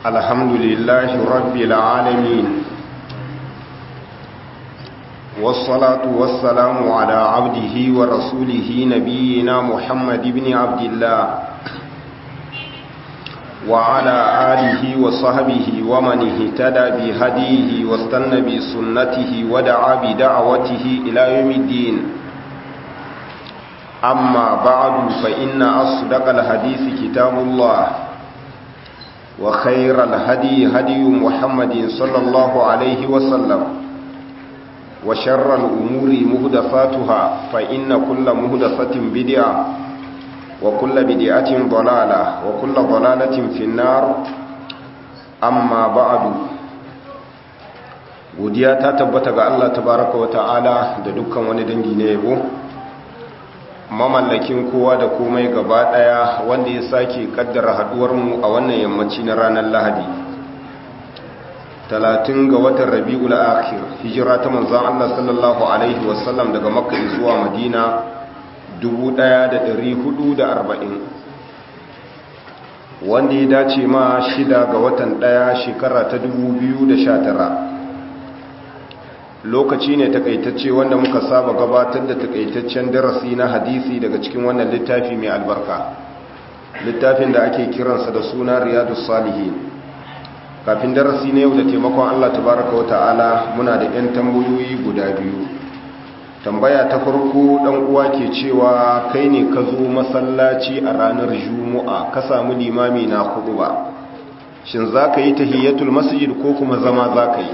الحمد لله رب العالمين والصلاة والسلام على عبده ورسوله نبينا محمد بن عبد الله وعلى آله وصحبه ومن اهتدى بهديه واستنى بسنته ودعا بدعوته إلى يوم الدين أما بعد فإن أصدق الحديث كتاب الله وخير الهدي هدي محمد صلى الله عليه وسلم وشر الأمور مهدفاتها فإن كل مهدفة بدعة وكل بدعة ضلالة وكل ضلالة في النار أما بعد godiya ta tabbata ga Allah tabaraka wa ta'ala da dukkan wani dangi na yabo mamallakin kowa da komai gaba daya wanda ya sake kaddara haduwar mu a wannan yammaci na ranar Lahadi 30 ga watan Rabiul Akhir hijira ta manzon Allah sallallahu alaihi wasallam daga Makka zuwa Madina 1440 wanda ya dace ma shida ga watan daya shekara ta 2019 lokaci ne takaitacce wanda muka saba gabatar da takaitaccen darasi na hadisi daga cikin wannan littafi mai albarka littafin da ake kiransa da suna riyadus salihin kafin darasi na yau da taimakon Allah tabaraka wa ta'ala muna da 'yan tambayoyi guda biyu tambaya ta farko dan uwa ke cewa kai ne ka zo masallaci a ranar juma'a ka samu limami na ba shin za ka yi tahiyatul masjid ko kuma zama za ka yi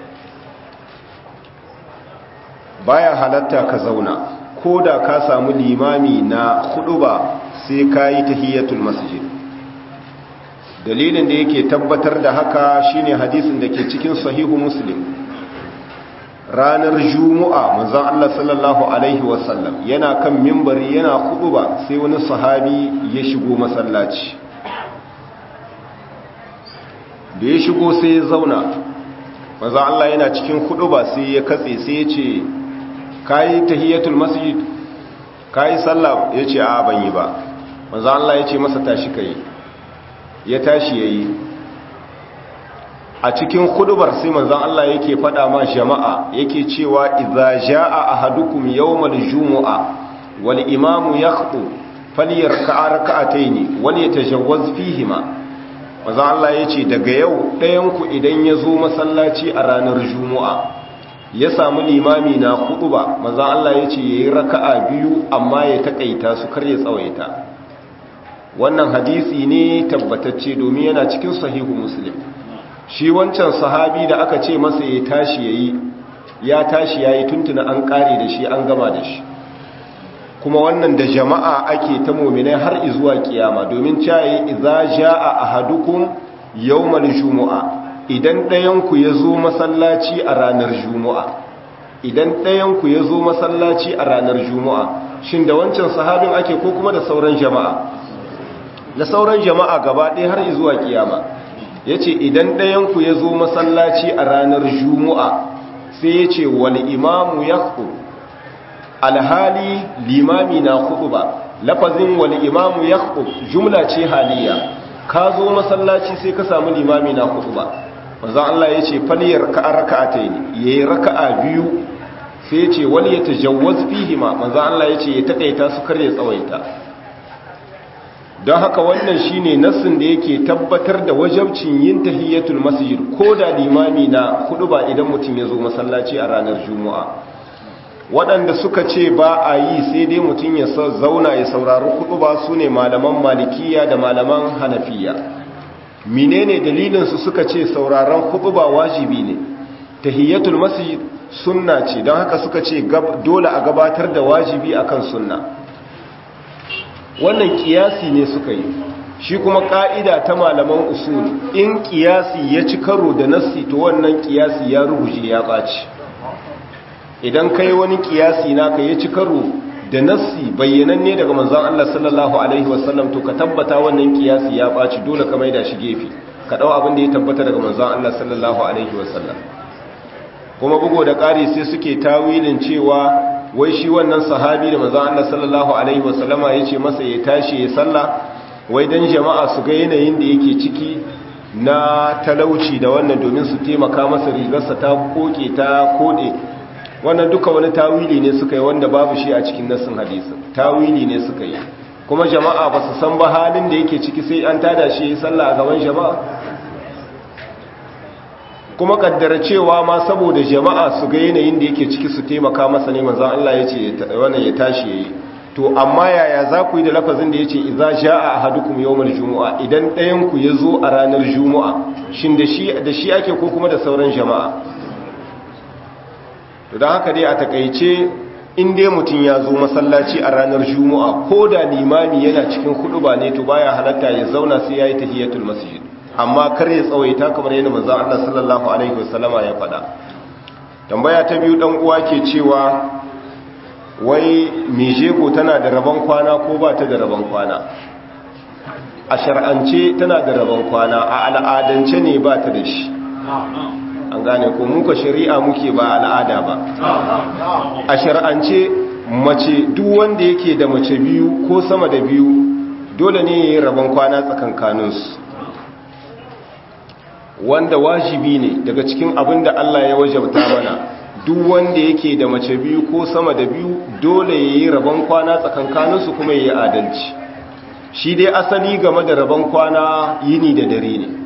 baya halatta ka zauna ko da ka samu limami na ba sai ka yi tahiyatul masjid dalilin da yake tabbatar da haka shine hadisin da ke cikin sahihu muslim ranar juma'a manzon Allah sallallahu alaihi wasallam yana kan mimbari yana ba sai wani sahabi ya shigo masallaci da ya shigo sai ya zauna manzon Allah yana cikin ba sai ya katse sai ya ce kayi tahiyatul masjid kayi sallah ya ce a ban yi ba manzon Allah ya ce masa tashi kai ya tashi yayi a cikin hudubar sai manzon Allah yake fada ma jama'a yake cewa idza jaa ahadukum yawmal jumu'a wal imamu yakhuthu falyarka'a rak'atayn wal yatajawwaz fihima manzon Allah yace daga yau ɗayan ku idan yazo masallaci a ranar jumu'a ya samu limami na huduba manzon Allah yace yayi raka'a biyu amma ya takaita su kar ya tsawaita wannan hadisi ne tabbatacce domin yana cikin sahihu muslim shi wancan sahabi da aka ce masa ya tashi yayi ya tashi yayi tuntuna an kare da shi an gama da shi kuma wannan da jama'a ake ta mu'minai har zuwa kiyama domin cayi idza jaa ahadukum yawmal jumu'a idan ɗayan ku yazo masallaci a ranar jumu'a idan ɗayan ku yazo masallaci a ranar jumu'a shin da wancan sahabin ake ko kuma da sauran jama'a da sauran jama'a gaba ɗaya har zuwa kiyama ya ce idan ɗayanku ya zo masallaci a ranar juma'a sai ya ce wani imamu ya alhali limami na hudu ba lafazin wani imamu ya jumla ce haliya ka zo masallaci sai ka samu limami na hudu ba maza Allah ya ce faliyar ka'a raka'a ta yi ya yi raka'a biyu sai ya ce wani ya tajawaz fihima maza Allah ya ce ya taƙaita su kar ya tsawaita don haka wannan shine nassin da yake tabbatar da wajabcin yin tahiyyatul masjid ko da limami na hudu ba idan mutum ya zo masallaci a ranar juma'a waɗanda suka ce ba a yi sai dai mutum ya zauna ya saurari hudu ba su ne malaman malikiya da malaman hanafiya menene dalilinsu suka ce sauraron hudu ba wajibi ne tahiyyatul masjid sunna ce don haka suka ce dole a gabatar da wajibi akan sunna wannan kiyasi ne suka yi shi kuma ka'ida ta malaman usul in kiyasi ya ci karo da nassi to wannan kiyasi ya ruguje ya ɓaci idan kai wani kiyasi naka ya ci karo da nassi bayyananne daga manzon Allah sallallahu alaihi wasallam to ka tabbata wannan kiyasi ya ɓaci dole ka maida shi gefe ka dau abin da ya tabbata daga manzon Allah sallallahu alaihi wasallam kuma bugo da ƙari sai suke tawilin cewa wai shi wannan sahabi da manzon Allah sallallahu alaihi wasallama yace masa ya tashi ya salla wai dan jama'a su ga yanayin da yake ciki na talauci da wannan domin su taimaka masa rigarsa ta koke ta kode wannan duka wani tawili ne suka yi wanda babu shi a cikin nassin hadisin tawili ne suka yi kuma jama'a ba su san ba halin da yake ciki sai an tada shi yi sallah a gaban jama'a kuma kaddara cewa ma saboda jama'a su ga yanayin da yake ciki su taimaka masa ne manzon Allah ya ce wannan ya tashi yayi to amma yaya za ku yi da lafazin da yace idza jaa ahadukum yawmal jumu'a idan ɗayan ku yazo a ranar jumu'a shin da shi da shi ake ko kuma da sauran jama'a to dan haka dai a takeice in dai mutum ya zo masallaci a ranar jumu'a ko da limami yana cikin huduba ne to baya halatta ya zauna sai yayi tahiyatul masjid amma kar ya tsawaita kamar yadda manzon Allah sallallahu alaihi wasallama ya faɗa tambaya ta biyu dan uwa ke cewa wai mijego tana da rabon kwana ko ba ta da rabon kwana a shar'ance tana da rabon kwana a al'adance ne ba ta da shi an gane ko muka shari'a muke ba al'ada ba a shar'ance mace duk wanda yake da mace biyu ko sama da biyu dole ne ya yi rabon kwana tsakankaninsu wanda wajibi ne daga cikin abin da Allah ya wajabta mana duk wanda yake da mace biyu ko sama da biyu dole ya yi rabon kwana tsakankaninsu kuma ya yi adalci shi dai asali game da rabon kwana yini da dare ne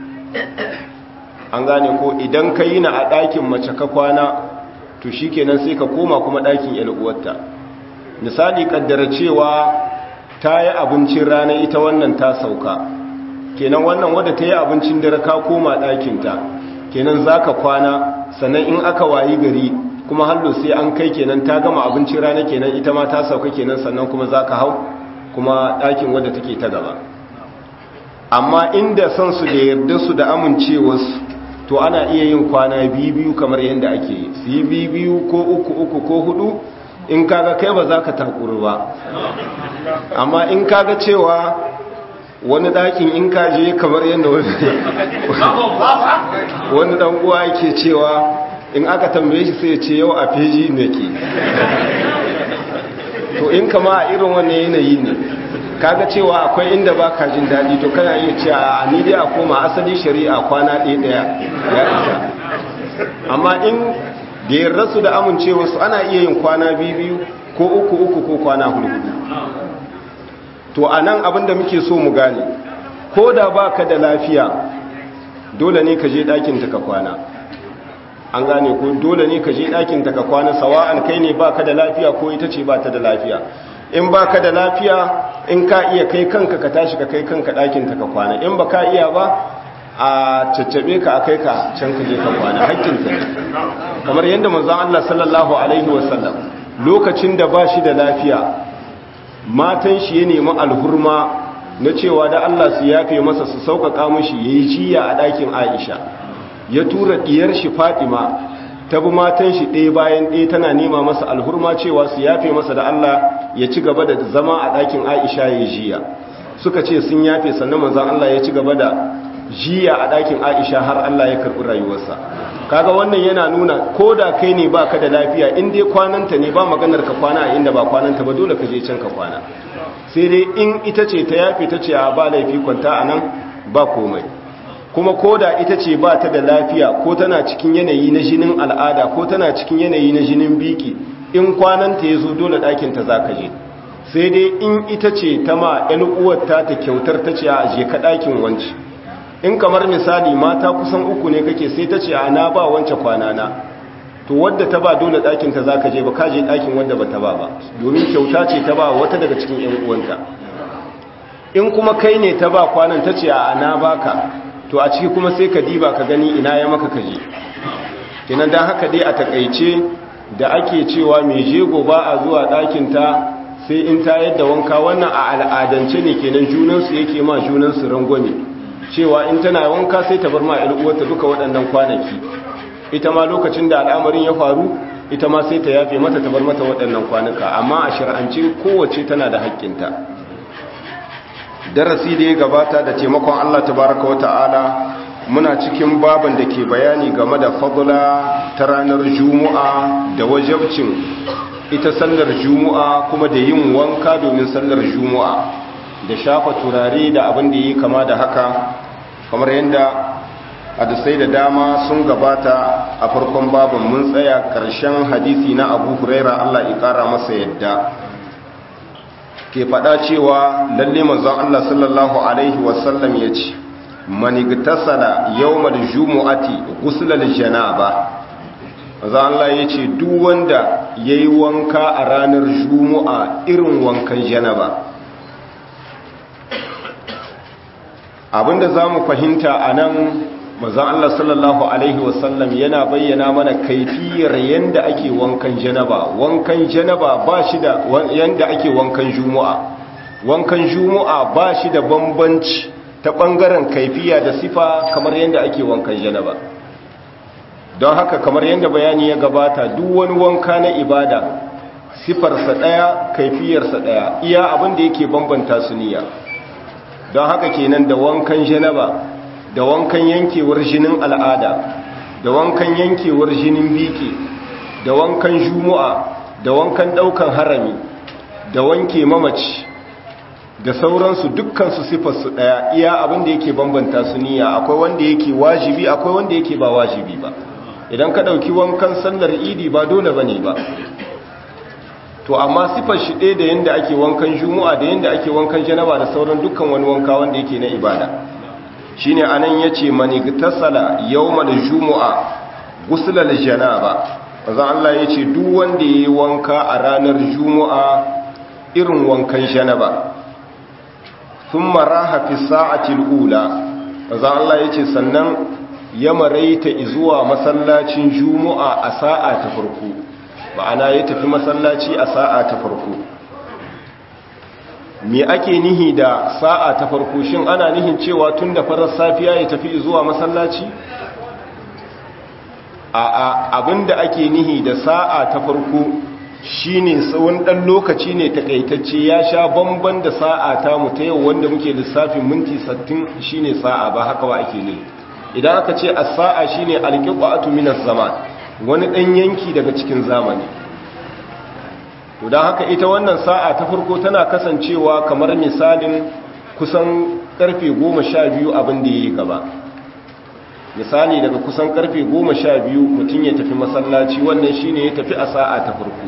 an gane ko idan ka yi na a ɗakin mace ka kwana to shi kenan sai ka koma kuma ɗakin yal'uwarta misali ƙaddara cewa ta yi abincin rana ita wannan ta sauka kenan wannan wadda ta yi abincin dare ka koma ɗakinta kenan za ka kwana sannan in aka wayi gari kuma hallo sai an kai kenan ta gama abincin rana kenan ita ma ta sauka kenan sannan kuma za ka hau kuma ɗakin wadda take ta gaba amma inda son su da yarda su da amincewarsu to ana iya yin kwana biyu kamar yadda ake yi su yi biyu ko uku uku ko hudu in kaga kai ba za ka takuru ba amma in kaga cewa wani ɗakin in kaje kamar yadda wani ɗan uwa yake cewa in aka tambaye shi sai ce yau a feji ne ke to in kama a irin wannan yanayi ne kaga cewa akwai inda ba ka jin daɗi to kana iya ce a ni dai a koma asali shari'a kwana ɗaya ɗaya ya isa amma in da yarda su da amincewa su ana iya yin kwana biyu biyu ko uku uku ko kwana hudu to a nan abinda muke so mu gane ko da ba ka da lafiya dole ne ka je ɗakinta ka kwana an gane ko dole ne ka je ɗakinta ka kwana sawa'an kai ne ba ka da lafiya ko ita ce ba ta da lafiya in ba ka da lafiya in ka iya kai kanka ka tashi ka kai kanka ɗakinta ka kwana in ba ka iya ba a caccabe ka a kai ka can ka je ka kwana hakkinta ne kamar yadda manzon Allah sallallahu alaihi wasallam lokacin da ba shi da lafiya matan shi ya nemi alhurma na cewa da Allah su yafe masa su sauƙaƙa mashi ya yi jiya a ɗakin Aisha ya tura ɗiyar shi Fatima ta bi matan shi ɗaya bayan ɗaya tana nema masa alhurma cewa su yafe masa da Allah ya ci gaba da zama a ɗakin Aisha ya yi jiya suka ce sun yafe sannan manzon Allah ya ci gaba da jiya a ɗakin Aisha har Allah ya karɓi rayuwarsa kaga wannan yana nuna ko da kai ne baka da lafiya in dai kwananta ne ba maganar ka kwana a inda ba kwananta ba dole ka je can ka kwana sai dai in ita ce ta yafi ta ce a ba laifi kwanta a nan ba komai kuma ko da ita ce ba ta da lafiya ko tana cikin yanayi na jinin al'ada ko tana cikin yanayi na jinin biki in kwananta ya zo dole ɗakinta za ka je sai dai in ita ce ta ma 'yan uwarta ta kyautar ta ce a je ka ɗakin wanci in kamar misali mata kusan uku ne kake sai ta ce ana ba wance kwanana to wadda ta ba dole ɗakinta za ka je ba ka je ɗakin wadda ba ta ba ba domin kyauta ce ta ba wata daga cikin ‘yan uwanta in kuma kai ne ta ba kwanan ta ce a ana baka to a ciki kuma sai ka diba ka gani ina ya maka kaje kenan don haka dai a takaice da ake cewa mai jego ba a zuwa ɗakinta sai in ta yadda wanka wannan a al'adance ne kenan junansu yake ma junansu rangwame cewa in tana wanka sai ta bar ma uwarta duka waɗannan kwanaki ita ma lokacin da al'amarin ya faru ita ma sai ta yafe mata ta bar mata waɗannan kwanuka amma a shir'ance kowace tana da haƙƙinta darasi da ya gabata da taimakon Allah tabaraka wa ta'ala muna cikin baban da ke bayani game da fadla ta ranar juma'a da wajabcin ita sallar juma'a kuma da yin wanka domin sallar juma'a da shafa turare da abin da yi kama da haka kamar yadda hadisai da dama sun gabata a farkon babin mun tsaya ƙarshen hadisi na abu huraira allah ƙara masa yadda ke faɗa cewa lalle manzon allah sallallahu alaihi wasallam ya ce manigtasala yawmal jumu'ati ghuslal janaba manzon allah ya ce duk wanda yayi wanka a ranar jumu'a irin wankan janaba abinda za mu fahimta a nan mazan Allah sallallahu Alaihi wasallam yana bayyana mana kaifiyar yadda ake wankan janaba wankan janaba ba shi da yadda ake wankan jumu'a wankan jumu'a ba shi da bambanci ta ɓangaren kaifiya da sifa kamar yadda ake wankan janaba don haka kamar yadda bayani ya gabata duk wani wanka na ibada sifarsa ɗaya kaifiyarsa ɗaya iya abin da yake bambanta su niyya don haka kenan da wankan janaba da wankan yankewar jinin al'ada da wankan yankewar jinin biki da wankan jumu'a da wankan daukan harami da wanke mamaci da sauransu dukkansu sifarsu daya iya abin da yake bambanta su niyya akwai wanda yake wajibi akwai wanda yake ba wajibi ba idan ka dauki wankan sallar idi ba dole bane ba to amma sifar shi ɗaya da yadda ake wankan juma'a da yadda ake wankan janaba da sauran dukkan wani wanka wanda yake na ibada shine anan yace mani tasala yawmal jumu'a guslal janaba bazan Allah yace duk wanda yayi wanka a ranar juma'a irin wankan janaba thumma raha fi sa'ati al-ula bazan Allah yace sannan ya maraita zuwa masallacin juma'a a sa'a ta farko ma'ana ya tafi masallaci a sa'a ta farko me ake nihi da sa'a ta farko shin ana nihin cewa tun da farar safiya ya tafi zuwa masallaci a abinda ake nihi da sa'a ta farko shine tsawon ɗan lokaci ne takaitacce ya sha bamban da sa'a ta mu ta yau wanda muke lissafin minti 60 shine sa'a ba haka ba ake ne idan aka ce as-sa'a shine al-qita'atu min az-zaman wani ɗan yanki daga cikin zamani to don haka ita wannan sa'a ta farko tana kasancewa kamar misalin kusan karfe goma sha biyu abin da ya yi gaba misali daga kusan karfe goma sha biyu mutum ya tafi masallaci wannan shine ya tafi a sa'a ta farko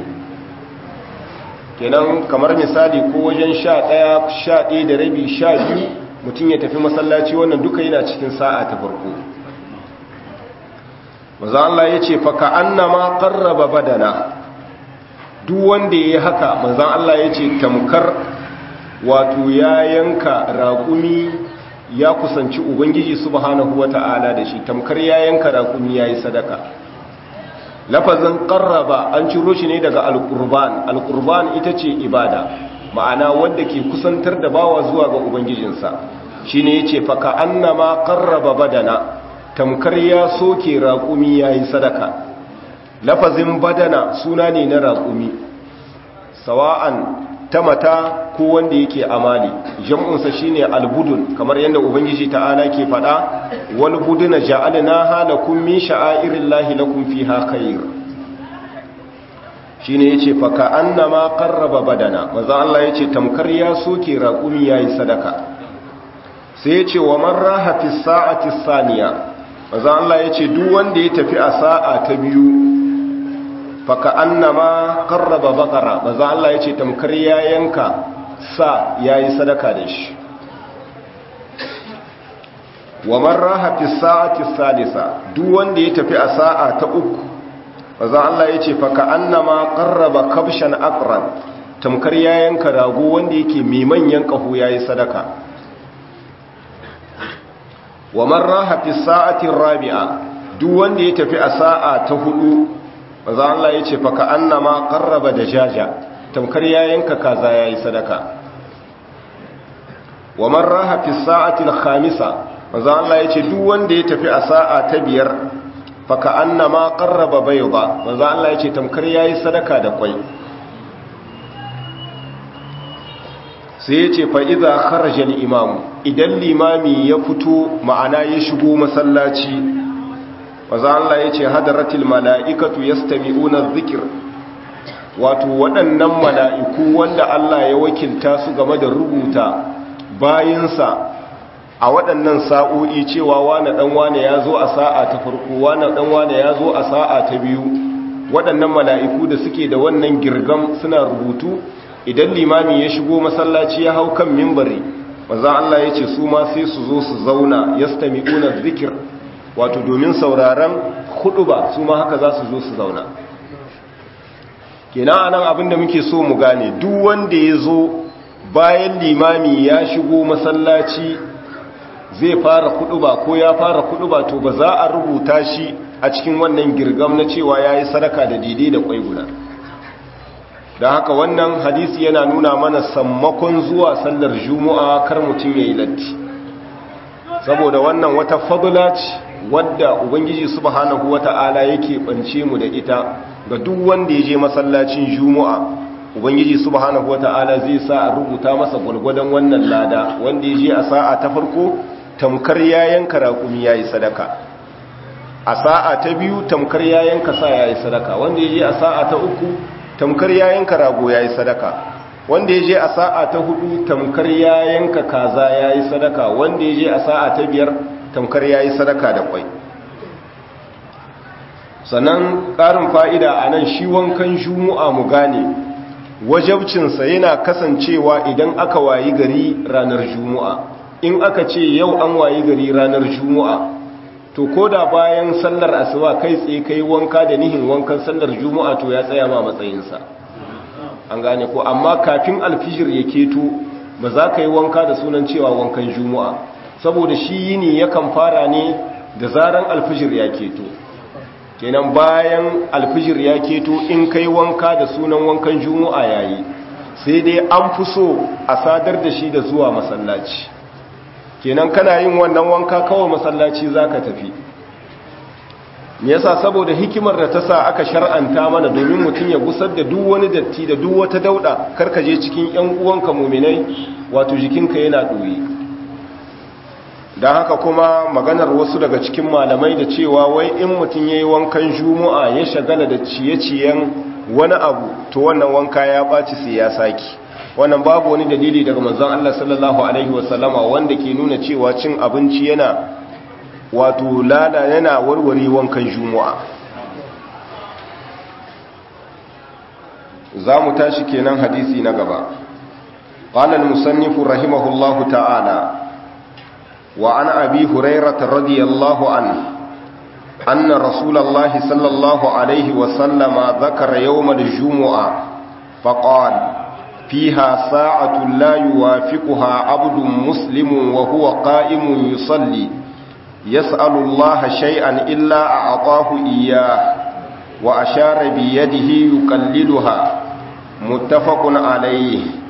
kenan kamar misali ko wajen sha ɗaya sha ɗaya da rabi sha biyu mutum ya tafi masallaci wannan duka yana cikin sa'a ta farko maza Allah ya ce faka annama qarraba badana duk wanda yayi haka manzon Allah ya ce tamkar wato ya yanka raƙumi ya kusanci ubangiji subhanahu wata'ala da shi tamkar ya yanka raƙumi yayi sadaka lafazin qarraba an ciro shi ne daga alqurban alqurban ita ce ibada ma'ana wanda ke kusantar da bawa zuwa ga ubangijinsa shine yace faka annama qarraba badana tamkar ya soke raƙumi ya yi sadaka lafazin badana suna ne na raƙumi sawa'an ta mata ko wanda yake amali jam'unsa shine albudun kamar yadda ubangiji ta'ala ke faɗa wal buduna ja'alnaha lakum min sha'airillahi lakum fiha khair shine yace fa ka annama qarraba badana manzo Allah yace tamkar ya soke raƙumi yayi sadaka sai yace wa man raha fi sa'ati saniya manzo Allah yace duk wanda ya tafi a sa'a ta biyu faka annama qarraba baqara manzo Allah yace tamkar ya yanka sa yayi sadaka da shi wa man raha fi sa'ati salisa duk wanda ya tafi a sa'a ta uku manzo Allah yace faka annama qarraba kabshan aqran tamkar ya yanka rago wanda yake mai manyan kaho yayi sadaka wa man raha fi sa'ati rabi'a duk wanda ya tafi a sa'a ta hudu maza Allah ya ce faka annama qarraba da jaja tamkar ya yanka kaza yayi sadaka wa man raha fi sa'ati al-khamisa maza Allah ya ce duk wanda ya tafi a sa'a ta biyar faka annama qarraba bayda maza Allah ya ce tamkar yayi sadaka da kwai sai ya ce fa idza kharaja al-imam idan limami ya fito ma'ana ya shigo masallaci maza Allah ya ce hadaratil mala'ikatu ya stami'una zikir wato waɗannan mala'iku wanda Allah ya wakilta su game da rubuta bayansa a waɗannan sa'o'i cewa wane ɗan wane ya zo a sa'a ta farko wane ɗan wane ya zo a sa'a ta biyu waɗannan mala'iku da suke da wannan girgam suna rubutu idan limami ya shigo masallaci ya hau kan mimbari maza Allah ya ce su ma sai su zo su zauna ya stami'una zikir wato domin sauraron hudu ba su ma haka za su zo su zauna kenan anan abin da muke so mu gane duk wanda ya zo bayan limami ya shigo masallaci zai fara kuduba ko ya fara kuduba to ba za a rubuta shi a cikin wannan girgam na cewa ya yi sadaka da daidai da kwai guda da haka wannan hadisi yana nuna mana sammakon zuwa sallar juma'a kar mutum ya yi latti saboda wannan wata fadula ce wadda ubangiji subhanahu wata'ala yake bance mu da ita ga duk wanda ya je masallacin juma'a ubangiji subhanahu wata'ala zai sa a rubuta masa gwargwadon wannan lada wanda ya je a sa'a ta farko tamkar yayan karakumi yayi sadaka a sa'a ta biyu tamkar yayan kasa yayi sadaka wanda ya je a sa'a ta uku tamkar yayan karago yayi sadaka wanda ya je a sa'a ta hudu tamkar yayan ka kaza yayi sadaka wanda ya je a sa'a ta biyar tamkar yayi sadaka da kwai sannan ƙarin fa'ida a nan shi wankan jumu'a mu gane wajabcinsa yana kasancewa idan aka wayi gari ranar jumu'a in aka ce yau an wayi gari ranar jumu'a to ko da bayan sallar asuba kai tsaye kai wanka da nihin wankan sallar jumu'a to ya tsaya ma matsayinsa an gane ko amma kafin alfijir ya keto ba za ka yi wanka da sunan cewa wankan jumu'a saboda shi yini yakan fara ne da zaran alfijir ya keto kenan bayan alfijir ya keto in kai wanka da sunan wankan jumu'a yayi sai dai an fi so a sadar da shi da zuwa masallaci kenan kana yin wannan wanka kawai masallaci zaka tafi me yasa saboda hikimar da ta sa aka shar'anta mana domin mutum ya gusar da duk wani datti da duk wata dauda karka je cikin yan uwanka mu'minai wato jikinka yana doyi don haka kuma maganar wasu daga cikin malamai da cewa wai in mutum ya yi wankan juma'a ya shagala da ciye-ciyen wani abu to wannan wanka ya ɓaci sai ya saki wannan babu wani dalili daga manzon Allah sallallahu alaihi wasallama wanda ke nuna cewa cin abinci yana wato lada yana warware wankan juma'a za mu tashi kenan hadisi na gaba قال المصنف رحمه الله تعالى وعن أبي هريرة رضي الله عنه أن رسول الله صلى الله عليه وسلم ذكر يوم الجمعة فقال فيها ساعة لا يوافقها عبد مسلم وهو قائم يصلي يسأل الله شيئا إلا أعطاه إياه وأشار بيده يقللها متفق عليه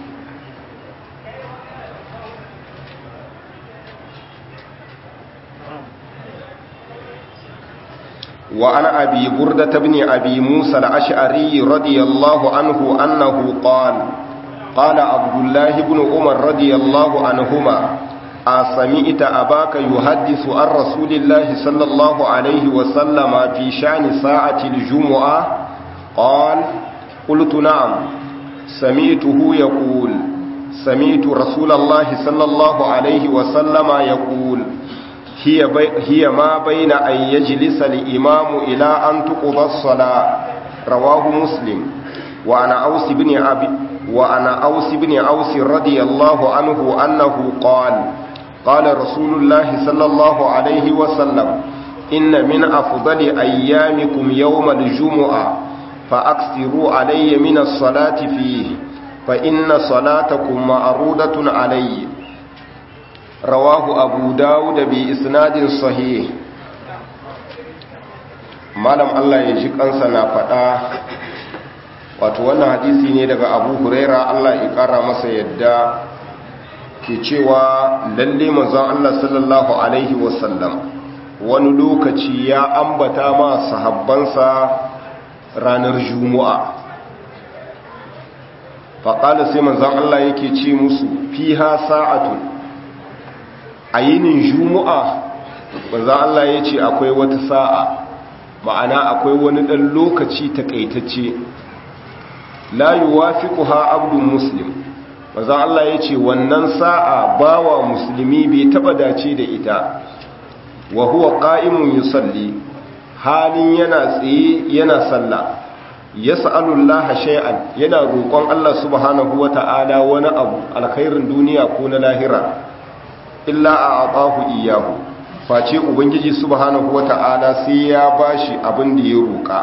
وعن أبي بردة بن أبي موسى الأشعري رضي الله عنه أنه قال قال عبد الله بن عمر رضي الله عنهما أسمعت أباك يحدث عن رسول الله صلى الله عليه وسلم في شأن ساعة الجمعة قال قلت نعم سمعته يقول سمعت رسول الله صلى الله عليه وسلم يقول هي, بي هي ما بين أن يجلس الإمام إلى أن تقضى الصلاة رواه مسلم وأنا أوس بن أبي وأنا أوس بن أوس رضي الله عنه أنه قال قال رسول الله صلى الله عليه وسلم إن من أفضل أيامكم يوم الجمعة فأكثروا علي من الصلاة فيه فإن صلاتكم معروضة علي رواه أبو داود بإسناد صحيح malam Allah ya ji kansa na faɗa wato wannan hadisi ne daga abu huraira Allah ya ƙara masa yadda ke cewa lalle manzon Allah sallallahu alaihi wasallam wani lokaci ya ambata ma sahabbansa ranar juma'a faƙala sai manzon Allah yake ce musu fiha sa'atun a yinin juma'a manzon Allah ya ce akwai wata sa'a ma'ana akwai wani ɗan lokaci takaitacce la yuwafiquha abdun muslim manzon Allah ya ce wannan sa'a bawa musulmi bai taba dace da ita wa huwa qa'imun yusalli halin yana tsaye yana sallah yas'alullaha shay'an yana roƙon Allah subhanahu wata'ala wani abu alkhairin duniya ko na lahira illa a'tahu iyyahu face ubangiji subhanahu wata'ala sai ya bashi abin da ya roƙa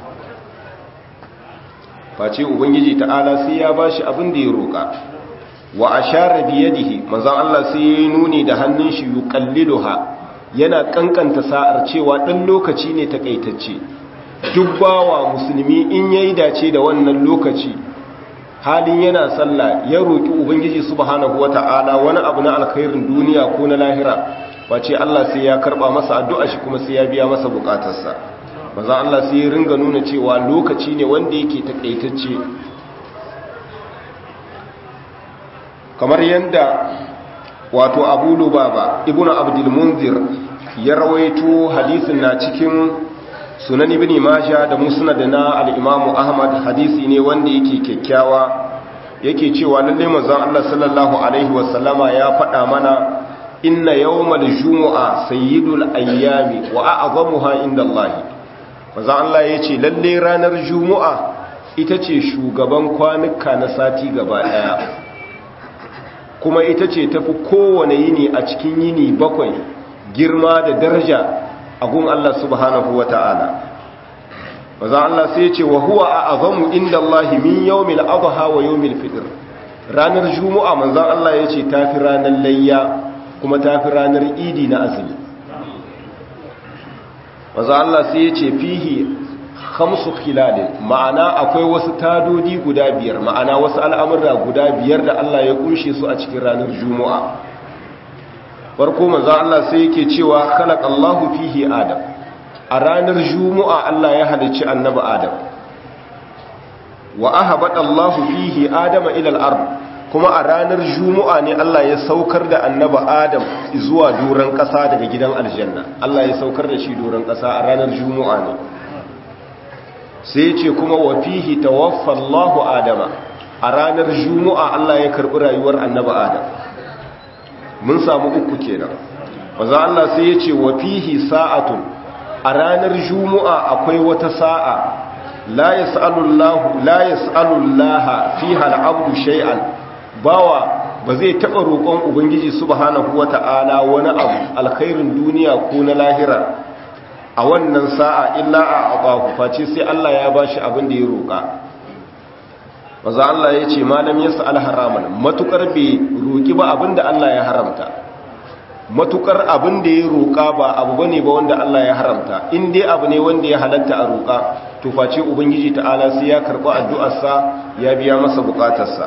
face ubangiji ta'ala sai ya bashi abin da ya roƙa wa ashara bi yadihi manzon Allah sai ya nuni da hannun shi yuqalliluha yana kankanta sa'ar cewa dan lokaci ne takaitacce duk bawa musulmi in yayi dace da wannan lokaci halin yana sallah ya roki ubangiji subhanahu wata'ala wani abu na alkhairin duniya ko na lahira wace Allah sai ya karba masa addu'a shi kuma sai ya biya masa bukatarsa manzon Allah sai ya ringa nuna cewa lokaci ne wanda yake takaitacce kamar yadda wato abu lubaba ibnu abdul munzir ya rawaito hadisin na cikin sunan ibn majah da musnad na al-imam ahmad hadisi ne wanda yake kyakkyawa yake cewa lalle manzon Allah sallallahu alaihi wasallama ya faɗa mana inna yawmal jumu'a sayyidul ayyami wa a'zamuha indallahi manzon Allah yace lalle ranar jumu'a ita ce shugaban kwanuka na sati gaba daya kuma ita ce tafi kowane yini a cikin yini bakwai girma da daraja a gun Allah subhanahu wa ta'ala maza Allah sai ce wa huwa a azamu inda Allah min yawmil adha wa yawmil fitr ranar juma'a manzon Allah ya ce tafi ranar layya kuma tafi ranar idi na azumi maza Allah sai ya ce fihi khamsu khilalin ma'ana akwai wasu tadodi guda biyar ma'ana wasu al'amurra guda biyar da Allah ya kunshe su a cikin ranar juma'a farko manzo Allah sai yake cewa khalaqallahu fihi adam a ranar juma'a Allah ya halicci annabi adam wa ahabadallahu fihi adama ila al-ard kuma a ranar juma'a ne Allah ya saukar da annabi adam zuwa doran kasa daga gidan aljanna Allah ya saukar da shi doran kasa a ranar juma'a ne sai ce kuma wa fihi tawaffa Allahu Adama a ranar Juma'a Allah ya karbi rayuwar Annabi Adam mun samu uku kenan manzo Allah sai ya ce wa fihi sa'atun a ranar Juma'a akwai wata sa'a la yas'alu Allah la yas'alu Allah fiha al-'abdu shay'an bawa ba zai taba roƙon ubangiji subhanahu wata'ala wani abu alkhairin duniya ko na lahira a wannan sa'a illa a abahu face sai Allah ya ba shi abin da ya roƙa maza Allah ya ce malam ya sa'al haraman matukar bai roƙi ba abin da Allah ya haramta matukar abin da ya roƙa ba abu ba ne ba wanda Allah ya haramta in dai abu ne wanda ya halatta a roƙa to face ubangiji ta'ala sai ya karɓi addu'arsa ya biya masa buƙatarsa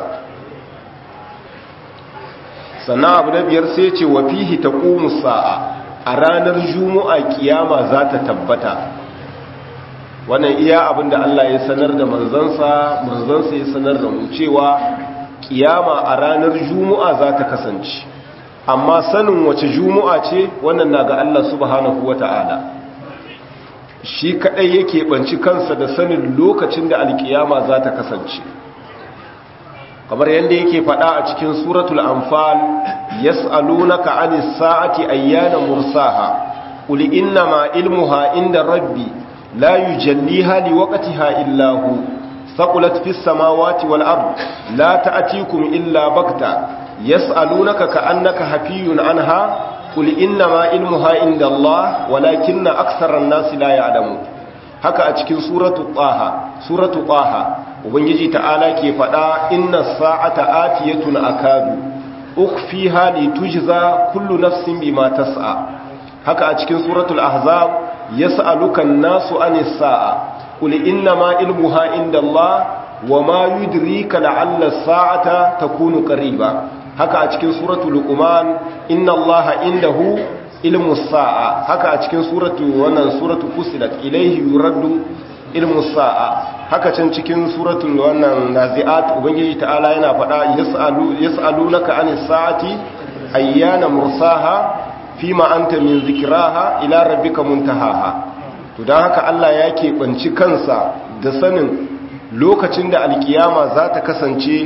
sannan abu na biyar sai ce wa fihi taqumu sa'a a ranar juma'a kiyama za ta tabbata wannan iya abinda Allah ya sanar da manzansa manzansa ya sanar da mu cewa kiyama a ranar juma'a za ta kasance amma sanin wace juma'a ce wannan na ga Allah subhanahu wata'ala shi kadai yake banci kansa da sanin lokacin da alkiyama za ta kasance kamar yadda yake faɗa a cikin suratul anfal yas'alunaka 'anis sa'ati ayyana mursaha qul innama ilmuha inda rabbi la yujalliha liwaqtiha illa hu saqulat fis samawati wal ard la ta'tikum illa bakta yas'alunaka ka'annaka hafiyun anha qul innama ilmuha inda Allah walakinna aktharan nasi la ya'lamun haka a cikin suratu taha suratu taha ubangiji ta'ala ke faɗa inna sa'ata atiyatun akadu ukhfiha litujza kullu nafsin bima tas'a haka a cikin suratul ahzab yas'aluka an-nasu anis sa'a qul inna ma ilmuha indallah wama yudrika la'alla as-sa'ata takunu qariba haka a cikin suratul luqman inna allaha indahu ilmu sa'a haka a cikin suratu wannan suratu fusilat ilayhi yuraddu ilmu sa'a haka can cikin suratul wannan nazi'at ubangiji ta'ala yana faɗa yas'alu yas'alunaka anis sa'ati ayyana mursaha fima anta min zikraha ila rabbika muntahaha to dan haka Allah ya keɓanci kansa da sanin lokacin da alkiyama za ta kasance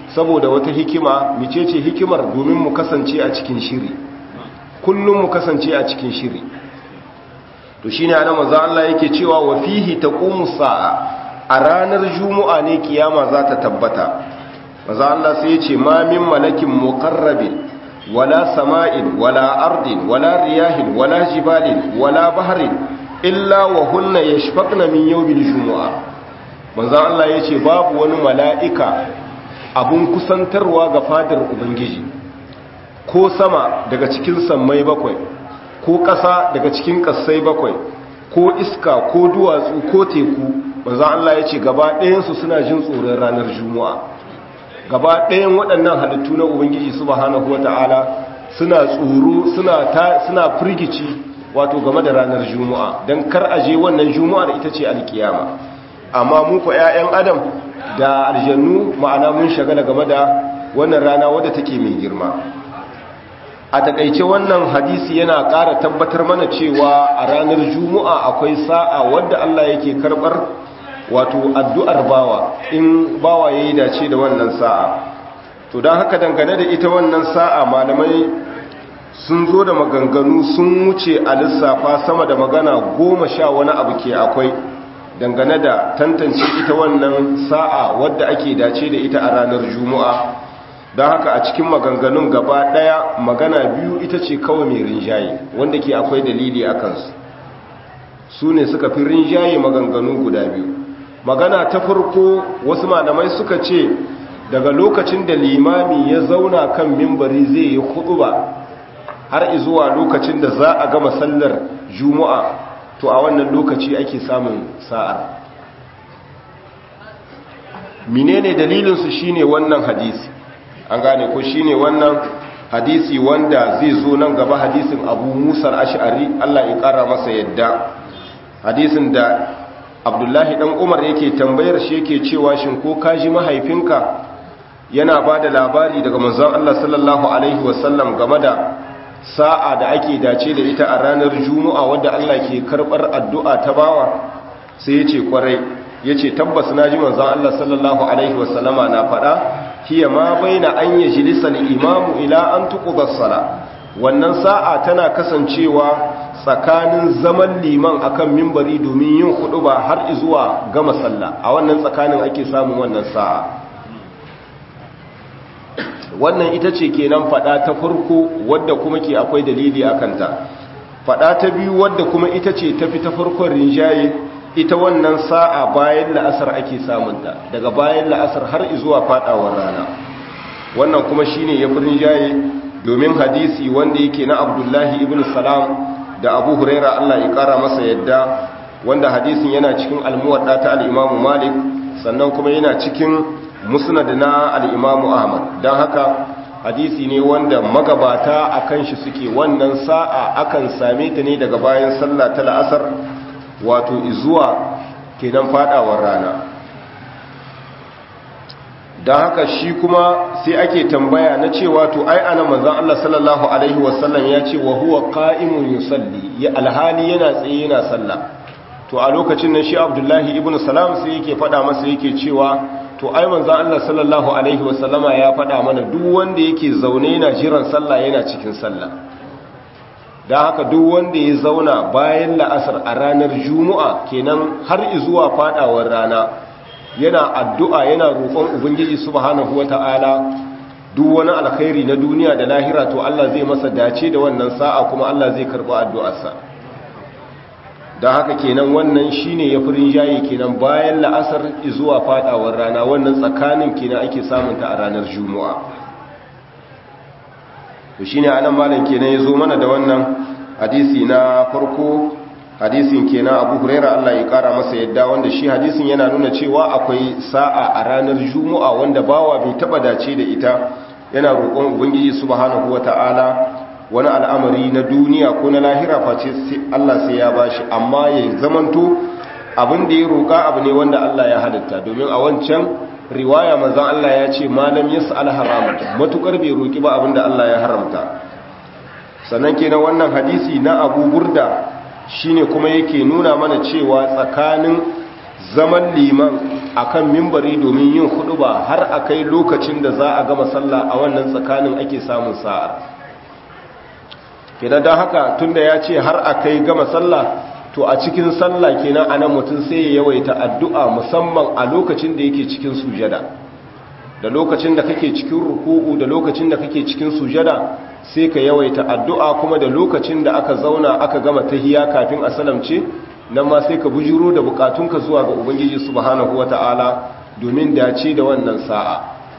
saboda wata hikima micece hikimar domin mu kasance a cikin shiri kullum mu kasance a cikin shiri to shine ana manzo Allah yake cewa wa fihi taqumu sa'a a ranar juma'a ne kiyama za ta tabbata manzo Allah sai ya ce ma min malakin muqarrabin wala sama'in wala ardin wala riyahin wala jibalin wala bahrin illa wa hunna yashfaqna min yawmil jumu'a manzo Allah yace babu wani mala'ika abun kusantarwa ga fadar ubangiji ko sama daga cikin sammai bakwai ko ƙasa daga cikin ƙasai bakwai ko iska ko duwatsu ko teku manzo Allah yace gaba ɗayan su suna jin tsoron ranar jumu'a gaba ɗayan waɗannan halittu na ubangiji subhanahu wata'ala suna tsoro suna ta suna firgici wato game da ranar juma'a don kar aje wannan juma'ar ita ce alkiyama amma mu ko 'ya'yan adam da aljannu ma'ana mun shagala game da wannan rana wadda take mai girma a takaice wannan hadisi yana ƙara tabbatar mana cewa a ranar juma'a akwai sa'a wadda Allah yake karɓar wato addu'ar bawa in bawa ya yi dace da wannan sa'a to don haka dangane da ita wannan sa'a malamai sun zo da maganganu sun wuce a lissafa sama da magana goma sha wani abu ke akwai dangane da tantance ita wannan sa'a wadda ake dace da ita a ranar juma'a don haka a cikin maganganun gaba ɗaya magana biyu ita ce kawai mai rinjaye wanda ke akwai dalili a kansu su ne suka fi rinjaye maganganu guda biyu magana ta farko wasu malamai suka ce daga lokacin da limami ya zauna kan mimbari zai yi ba har izuwa lokacin da za a gama sallar juma'a to a wannan lokaci ake samun sa'ar menene dalilinsu shine wannan hadisi an gane ko shine wannan hadisi wanda zai zo nan gaba hadisin abu musar ash'ari Allah ya kara masa yadda hadisin da abdullahi dan umar yake tambayar shi yake cewa shin ko kaji mahaifinka yana ba da labari daga manzon Allah sallallahu alaihi wasallam game da sa'a da ake dace da ita a ranar juma'a wadda Allah ke karbar addu'a ta bawa sai yace kwarai yace tabbas naji manzon Allah sallallahu alaihi wasallama na faɗa hiya ma baina an yajlisa al-imamu ila an tuqda as-sala wannan sa'a tana kasancewa tsakanin zaman liman akan mimbari domin yin ba har zuwa gama sallah a wannan tsakanin ake samun wannan sa'a wannan ita ce kenan fada ta farko wadda kuma ke akwai dalili a kanta fada ta biyu wadda kuma ita ce tafi ta farkon rinjaye ita wannan sa'a bayan la'asar ake samunta daga bayan la'asar har zuwa fadawar rana wannan kuma shine ya fi rinjaye domin hadisi wanda yake na abdullahi ibn salam da abu huraira Allah ya kara masa yadda wanda hadisin yana cikin almuwadda ta al'imamu malik sannan kuma yana cikin musnad na al'imamu ahmad don haka hadisi ne wanda magabata a kan shi suke wannan sa'a akan same ta ne daga bayan sallah ta la'asar wato izuwa kenan fadawar rana don haka shi kuma sai ake tambaya na cewa to ai ana manzan Allah sallallahu Alaihi wasallam ya ce wa huwa qa'imun yusalli ya alhali yana tsaye yana sallah to a lokacin nan shi abdullahi ibn salam sai yake fada masa yake cewa to ai manzan Allah sallallahu Alaihi wasallama ya fada mana duk wanda yake zaune yana jiran sallah yana cikin sallah don haka duk wanda ya zauna bayan la'asar a ranar juma'a kenan har izuwa fadawar rana yana addu'a yana roƙon ubangiji subhanahu wata'ala duk wani alkhairi na duniya da lahira to Allah zai masa dace da wannan sa'a kuma Allah zai karɓi addu'arsa don haka kenan wannan shine ya furin jaye kenan bayan la'asar zuwa fadawar rana wannan tsakanin kenan ake samunta a ranar juma'a to shine anan malam kenan ya zo mana da wannan hadisi na farko hadisin kenan abu huraira Allah ya kara masa yadda wanda shi hadisin yana nuna cewa akwai sa'a a ranar juma'a wanda bawa bai taba dace da ita yana roƙon ubangiji subhanahu wata'ala wani al'amari na duniya ko na lahira face Allah sai ya bashi amma ya zamanto abin da ya roƙa abu ne wanda Allah ya halitta domin a wancan riwaya manzon Allah ya ce malam yas'al haramat matukar bai roƙi ba abin da Allah ya haramta sannan kenan wannan hadisi na Abu Burda shine kuma yake nuna mana cewa tsakanin zaman liman akan mimbari domin yin huduba har akai lokacin da za a gama sallah a wannan tsakanin ake samun sa'ar kenan don haka tunda ya ce har akai gama sallah to a cikin sallah kenan anan mutum sai ya yawaita addu'a musamman a lokacin da yake cikin sujada da lokacin da kake cikin ruku'u da lokacin da kake cikin sujada sai ka yawaita addu'a kuma da lokacin da aka zauna aka gama tahiya kafin a salamce nan ma sai ka bujuro da bukatunka zuwa ga ubangiji subhanahu wata'ala domin dace da wannan sa'a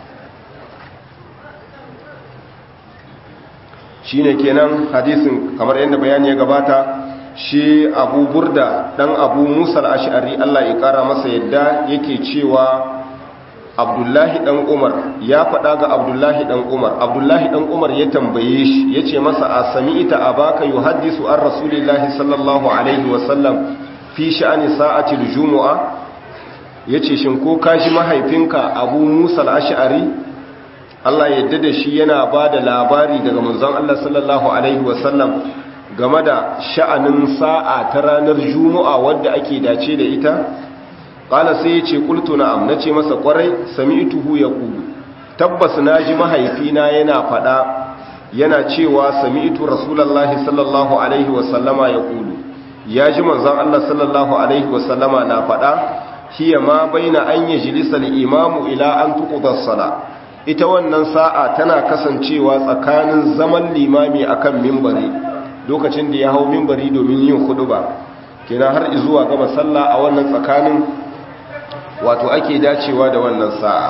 shine kenan hadisin kamar yadda bayani ya gabata shi abu burda dan abu musa al-ash'ari Allah ya kara masa yadda yake cewa abdullahi dan umar ya faɗa ga abdullahi dan umar abdullahi dan umar ya tambaye shi ya ce masa a sami ita a baka yi haddisu an rasulillahi sallallahu alaihi wasallam fi sha'ani sa'atil jumu'a ya ce shin ko kashi mahaifinka abu musa al'ash'ari allah yadda da shi yana ba da labari daga manzon allah sallallahu alaihi wasallam game da sha'anin sa'a ta ranar jumu'a wadda ake dace da ita ƙala sai ya ce ƙultu na'am na ce masa ƙwarai sami ituhu ya ƙulu tabbas na ji mahaifina yana faɗa yana cewa sami itu rasulallah sallallahu alaihi wasallama ya ƙulu ya ji manzan Allah sallallahu alaihi wasallama na faɗa hiya ma baina an yi jilisar imamu ila an tuƙudar sala ita wannan sa'a tana kasancewa tsakanin zaman limami akan mimbari lokacin da ya hau mimbari domin yin hudu ba kenan har izuwa gama sallah a wannan tsakanin wato ake dacewa da wannan sa'a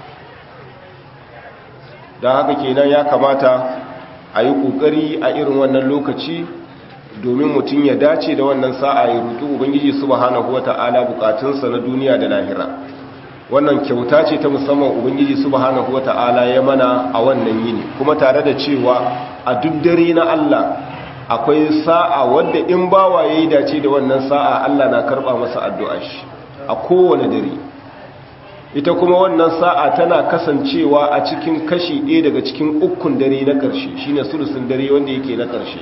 don haka kenan ya kamata a yi ƙoƙari a irin wannan lokaci domin mutum ya dace da wannan sa'a ya rutu ubangiji subhanahu wata'ala bukatunsa na duniya da lahira wannan kyauta ce ta musamman ubangiji subhanahu wata'ala ya mana a wannan yini kuma tare da cewa a duk dare na Allah akwai sa'a wadda in bawa yayi dace da wannan sa'a Allah na karba masa addu'a shi a kowane dare ita kuma wannan sa'a tana kasancewa a cikin kashi ɗaya daga cikin ukun dare na ƙarshe shine sulusun dare wanda yake na ƙarshe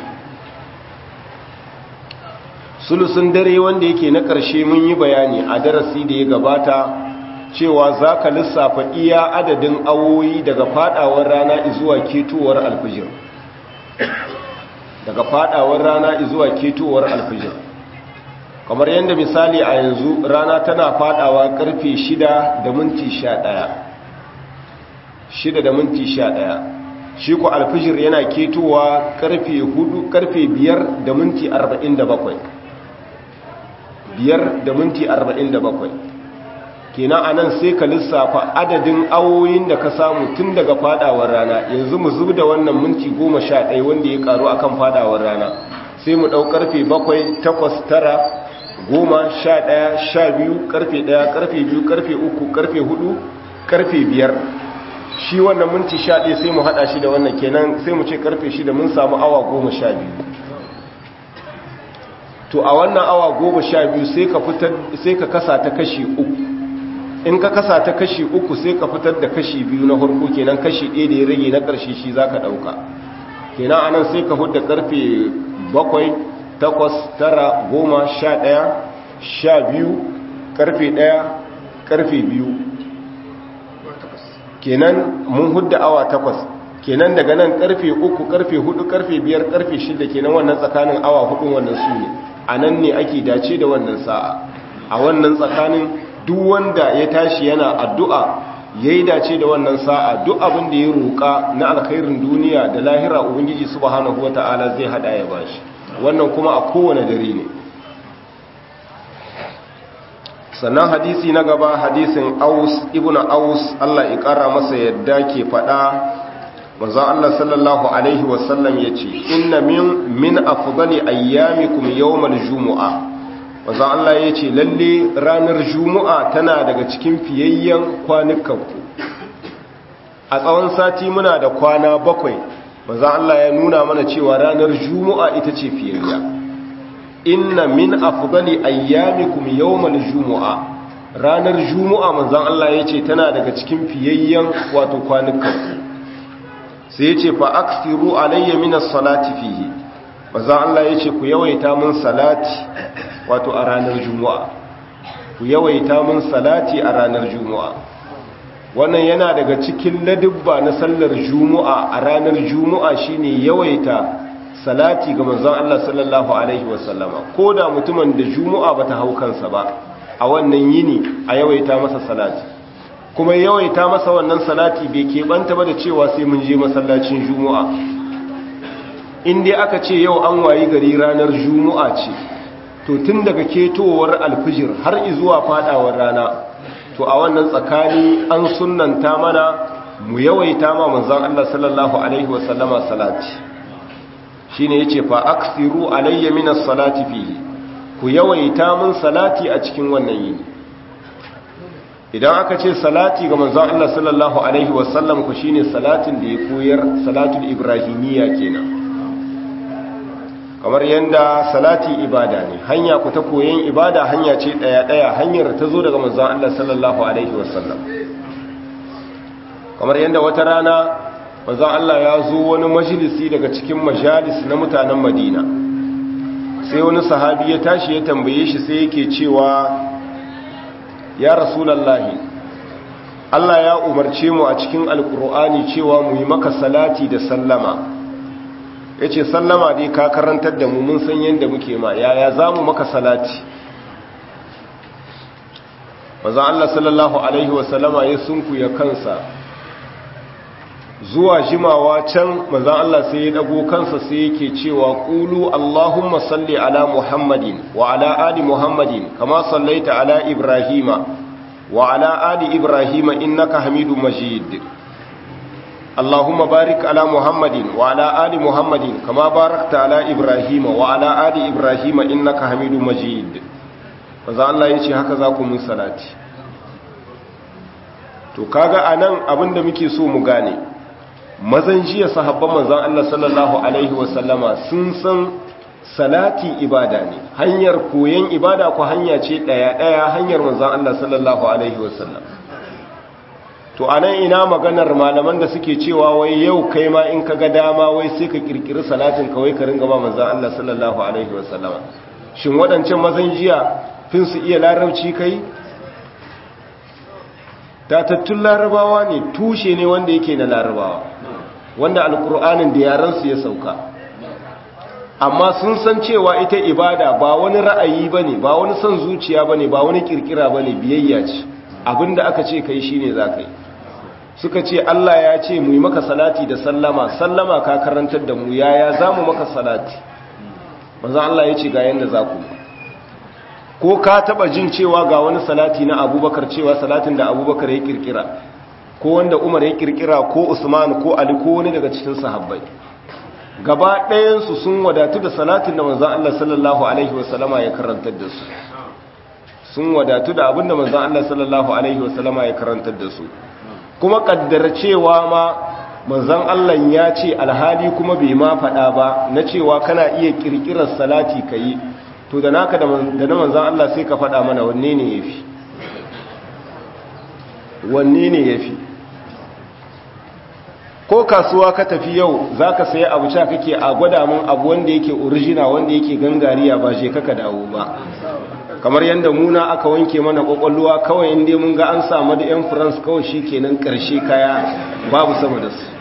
sulusun dare wanda yake na ƙarshe mun yi bayani a darasi da ya gabata cewa za ka lissafa iya adadin awoyi daga fadawar rana zuwa ketowar alfijir daga fadawar rana zuwa ketowar alfijir kamar yadda misali a yanzu rana tana fadawa karfe 6 da minti 11 6 da minti 11 shi ku alfijir yana ketowa karfe 4 karfe 5 da minti 47 5 da minti 47 kenan anan sai ka lissafa adadin awoyin da ka samu tun daga fadawar rana yanzu mu zub da wannan minti 11 wanda ya karu akan fadawar rana sai mu dau karfe 7 8 9 goma sha ɗaya sha biyu karfe ɗaya karfe biyu karfe uku karfe hudu karfe biyar shi wannan minti sha ɗaya sai mu haɗa shi da wannan kenan sai mu ce karfe shida mun samu awa goma sha biyu to a wannan awa goma sha biyu sai ka kasa ta kashi uku in ka kasa ta kashi uku sai ka fitar da kashi biyu na harko kenan kashi ɗaya da ya rage na ƙarshe shi za ka ɗauka kenan anan sai ka hudda karfe bakwai takwas tara goma sha ɗaya sha biyu karfe ɗaya karfe biyu kenan mun hudda awa takwas kenan daga nan karfe uku karfe hudu karfe biyar karfe shida kenan wannan tsakanin awa hudun wannan su ne a nan ne ake dace da wannan sa'a a wannan tsakanin duk wanda ya tashi yana addu'a ya yi dace da wannan sa'a duk abin da ya roƙa na alkhairin duniya da lahira ubangiji subhanahu wata'ala zai hada ya bashi wannan kuma a kowane dare ne sannan hadisi na gaba hadisin aus ibn aus Allah ya kara masa yadda ke fada manzon Allah sallallahu alaihi wasallam yace inna min min afdali ayyamikum yawmal jumu'a manzon Allah yace lalle ranar jumu'a tana daga cikin fiyayyen kwanukanku a tsawon sati muna da kwana bakwai manzon Allah ya nuna mana cewa ranar jumu'a ita ce fiyayya inna min afdali ayyamikum yawmal jumu'a ranar jumu'a manzon Allah yace tana daga cikin fiyayyen wato kwanukan sai yace fa aksiru alayya min as-salati fihi manzon Allah yace ku yawaita mun salati wato a ranar jumu'a ku yawaita mun salati a ranar juma'a wannan yana daga cikin ladubba na sallar juma'a a ranar juma'a shine yawaita salati ga manzon Allah sallallahu alaihi wasallama ko da mutumin da juma'a bata hau kansa ba a wannan yini a yawaita masa salati kuma yawaita masa wannan salati bai keɓanta ba da cewa sai mun je masallacin juma'a in dai aka ce yau an wayi gari ranar juma'a ce to tun daga ketowar alfijir har zuwa fadawar rana to a wannan tsakani an sunnanta mana mu yawaita ma manzon Allah sallallahu alaihi wasallama salati shine yace fa aksiru alayya minas salati fihi ku yawaita mun salati a cikin wannan yini idan aka ce salati ga manzon Allah sallallahu alaihi wasallam ku shine salatin da ya koyar salatul ibrahimiyya kenan kamar yanda salati ibada ne hanya ku ta koyon ibada hanya ce daya daya hanyar ta zo daga manzon Allah sallallahu alaihi wasallam kamar yanda wata rana manzon Allah ya zo wani majalisi daga cikin majalis na mutanen Madina sai wani sahabi ya tashi ya tambaye shi sai yake cewa ya rasulallahi Allah ya umarce mu a cikin alkur'ani cewa mu yi maka salati da sallama ya ce sallama dai ka karantar da mu mun san yadda muke ma yaya za mu maka salati mazan Allah sallallahu Alaihi wasallama ya sunku ya kansa zuwa jimawa can mazan Allah sai ya dago kansa sai yake cewa ƙulu Allahumma salli ala Muhammadin wa ala ali Muhammadin kama sallaita ala Ibrahima wa ala ali Ibrahima innaka hamidu majid Allahumma barik ala Muhammadin wa ala ali Muhammadin kama barakta ala Ibrahima wa ala ali Ibrahima innaka hamidu majid mazan Allah ya ce haka za ku mun salati to kaga anan abinda muke so mu gane mazan jiya sahabban manzan Allah sallallahu Alaihi wasallama sun san salati ibada ne hanyar koyon ibada ku hanya ce ɗaya-ɗaya hanyar manzan Allah sallallahu Alaihi wasallam to a nan ina maganar malaman da suke cewa wai yau kai ma in ka ga dama wai sai ka kirkiri salatin kawai ka ringa ba manzan Allah sallallahu Alaihi wasallama shin waɗancan mazan jiya fin su iya larabci kai tatattun larabawa ne tushe ne wanda yake na larabawa wanda alkur'anin da yaransu ya sauka amma sun san cewa ita ibada ba wani ra'ayi ba ne ba wani son zuciya ba ne ba wani kirkira ba ne biyayya ce abinda aka ce kai shi ne za ka yi suka ce allah ya ce mu yi maka salati da sallama sallama ka karantar da mu yaya za mu maka salati manzan allah ya ce ga yadda za ku ko ka taba jin cewa ga wani salati na abubakar cewa salatin da abubakar ya kirkira ko wanda umar ya kirkira ko usman ko ali ko wani daga cikin sahabbai gaba ɗayansu sun wadatu da salatin da manzan Allah sallallahu alaihi wasallama ya karantar da su sun wadatu da abinda manzan Allah sallallahu alaihi wasallama ya karantar da su kuma kaddara cewa ma manzan Allah ya ce alhali kuma bai ma faɗa ba na cewa kana iya kirkirar salati ka yi to da naka da na manzan Allah sai ka faɗa mana wanne ne ya fi wanne ne ya fi ko kasuwa ka tafi yau za ka sayi abu sha kake a gwada mun abu wanda yake orijina wanda yake gangariya ba je kaka dawo ba kamar yadda muna aka wanke mana kwakwalluwa kawai inda mun ga an samu da yan france kawai shi kenan karshe kaya babu sama da su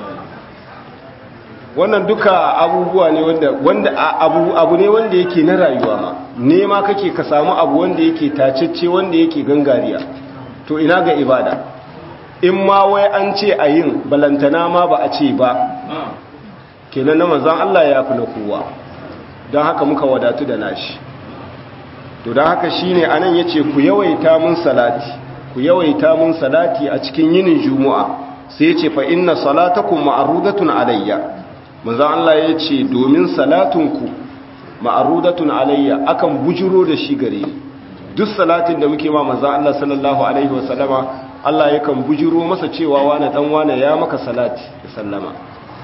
wannan duka abubuwa ne wanda wanda abu abu ne wanda yake na rayuwa ma nema kake ka samu abu wanda yake tacecce wanda yake gangariya to ina ga ibada in ma wai an ce a yin balantana ma ba a ce ba kenan na manzan Allah ya fi na kowa don haka muka wadatu da nashi to don haka shi ne a nan ya ce ku yawaita mun salati ku yawaita mun salati a cikin yinin juma'a sai ya ce fa inna salatakum ma'arudatun alayya manzan Allah ya ce domin salatunku ma'arudatun alayya akan bujiro da shi gare ni duk salatin da muke ma manzan Allah sallallahu alaihi wasallama Allah yakan bujiro masa cewa wane dan wane ya maka salati da sallama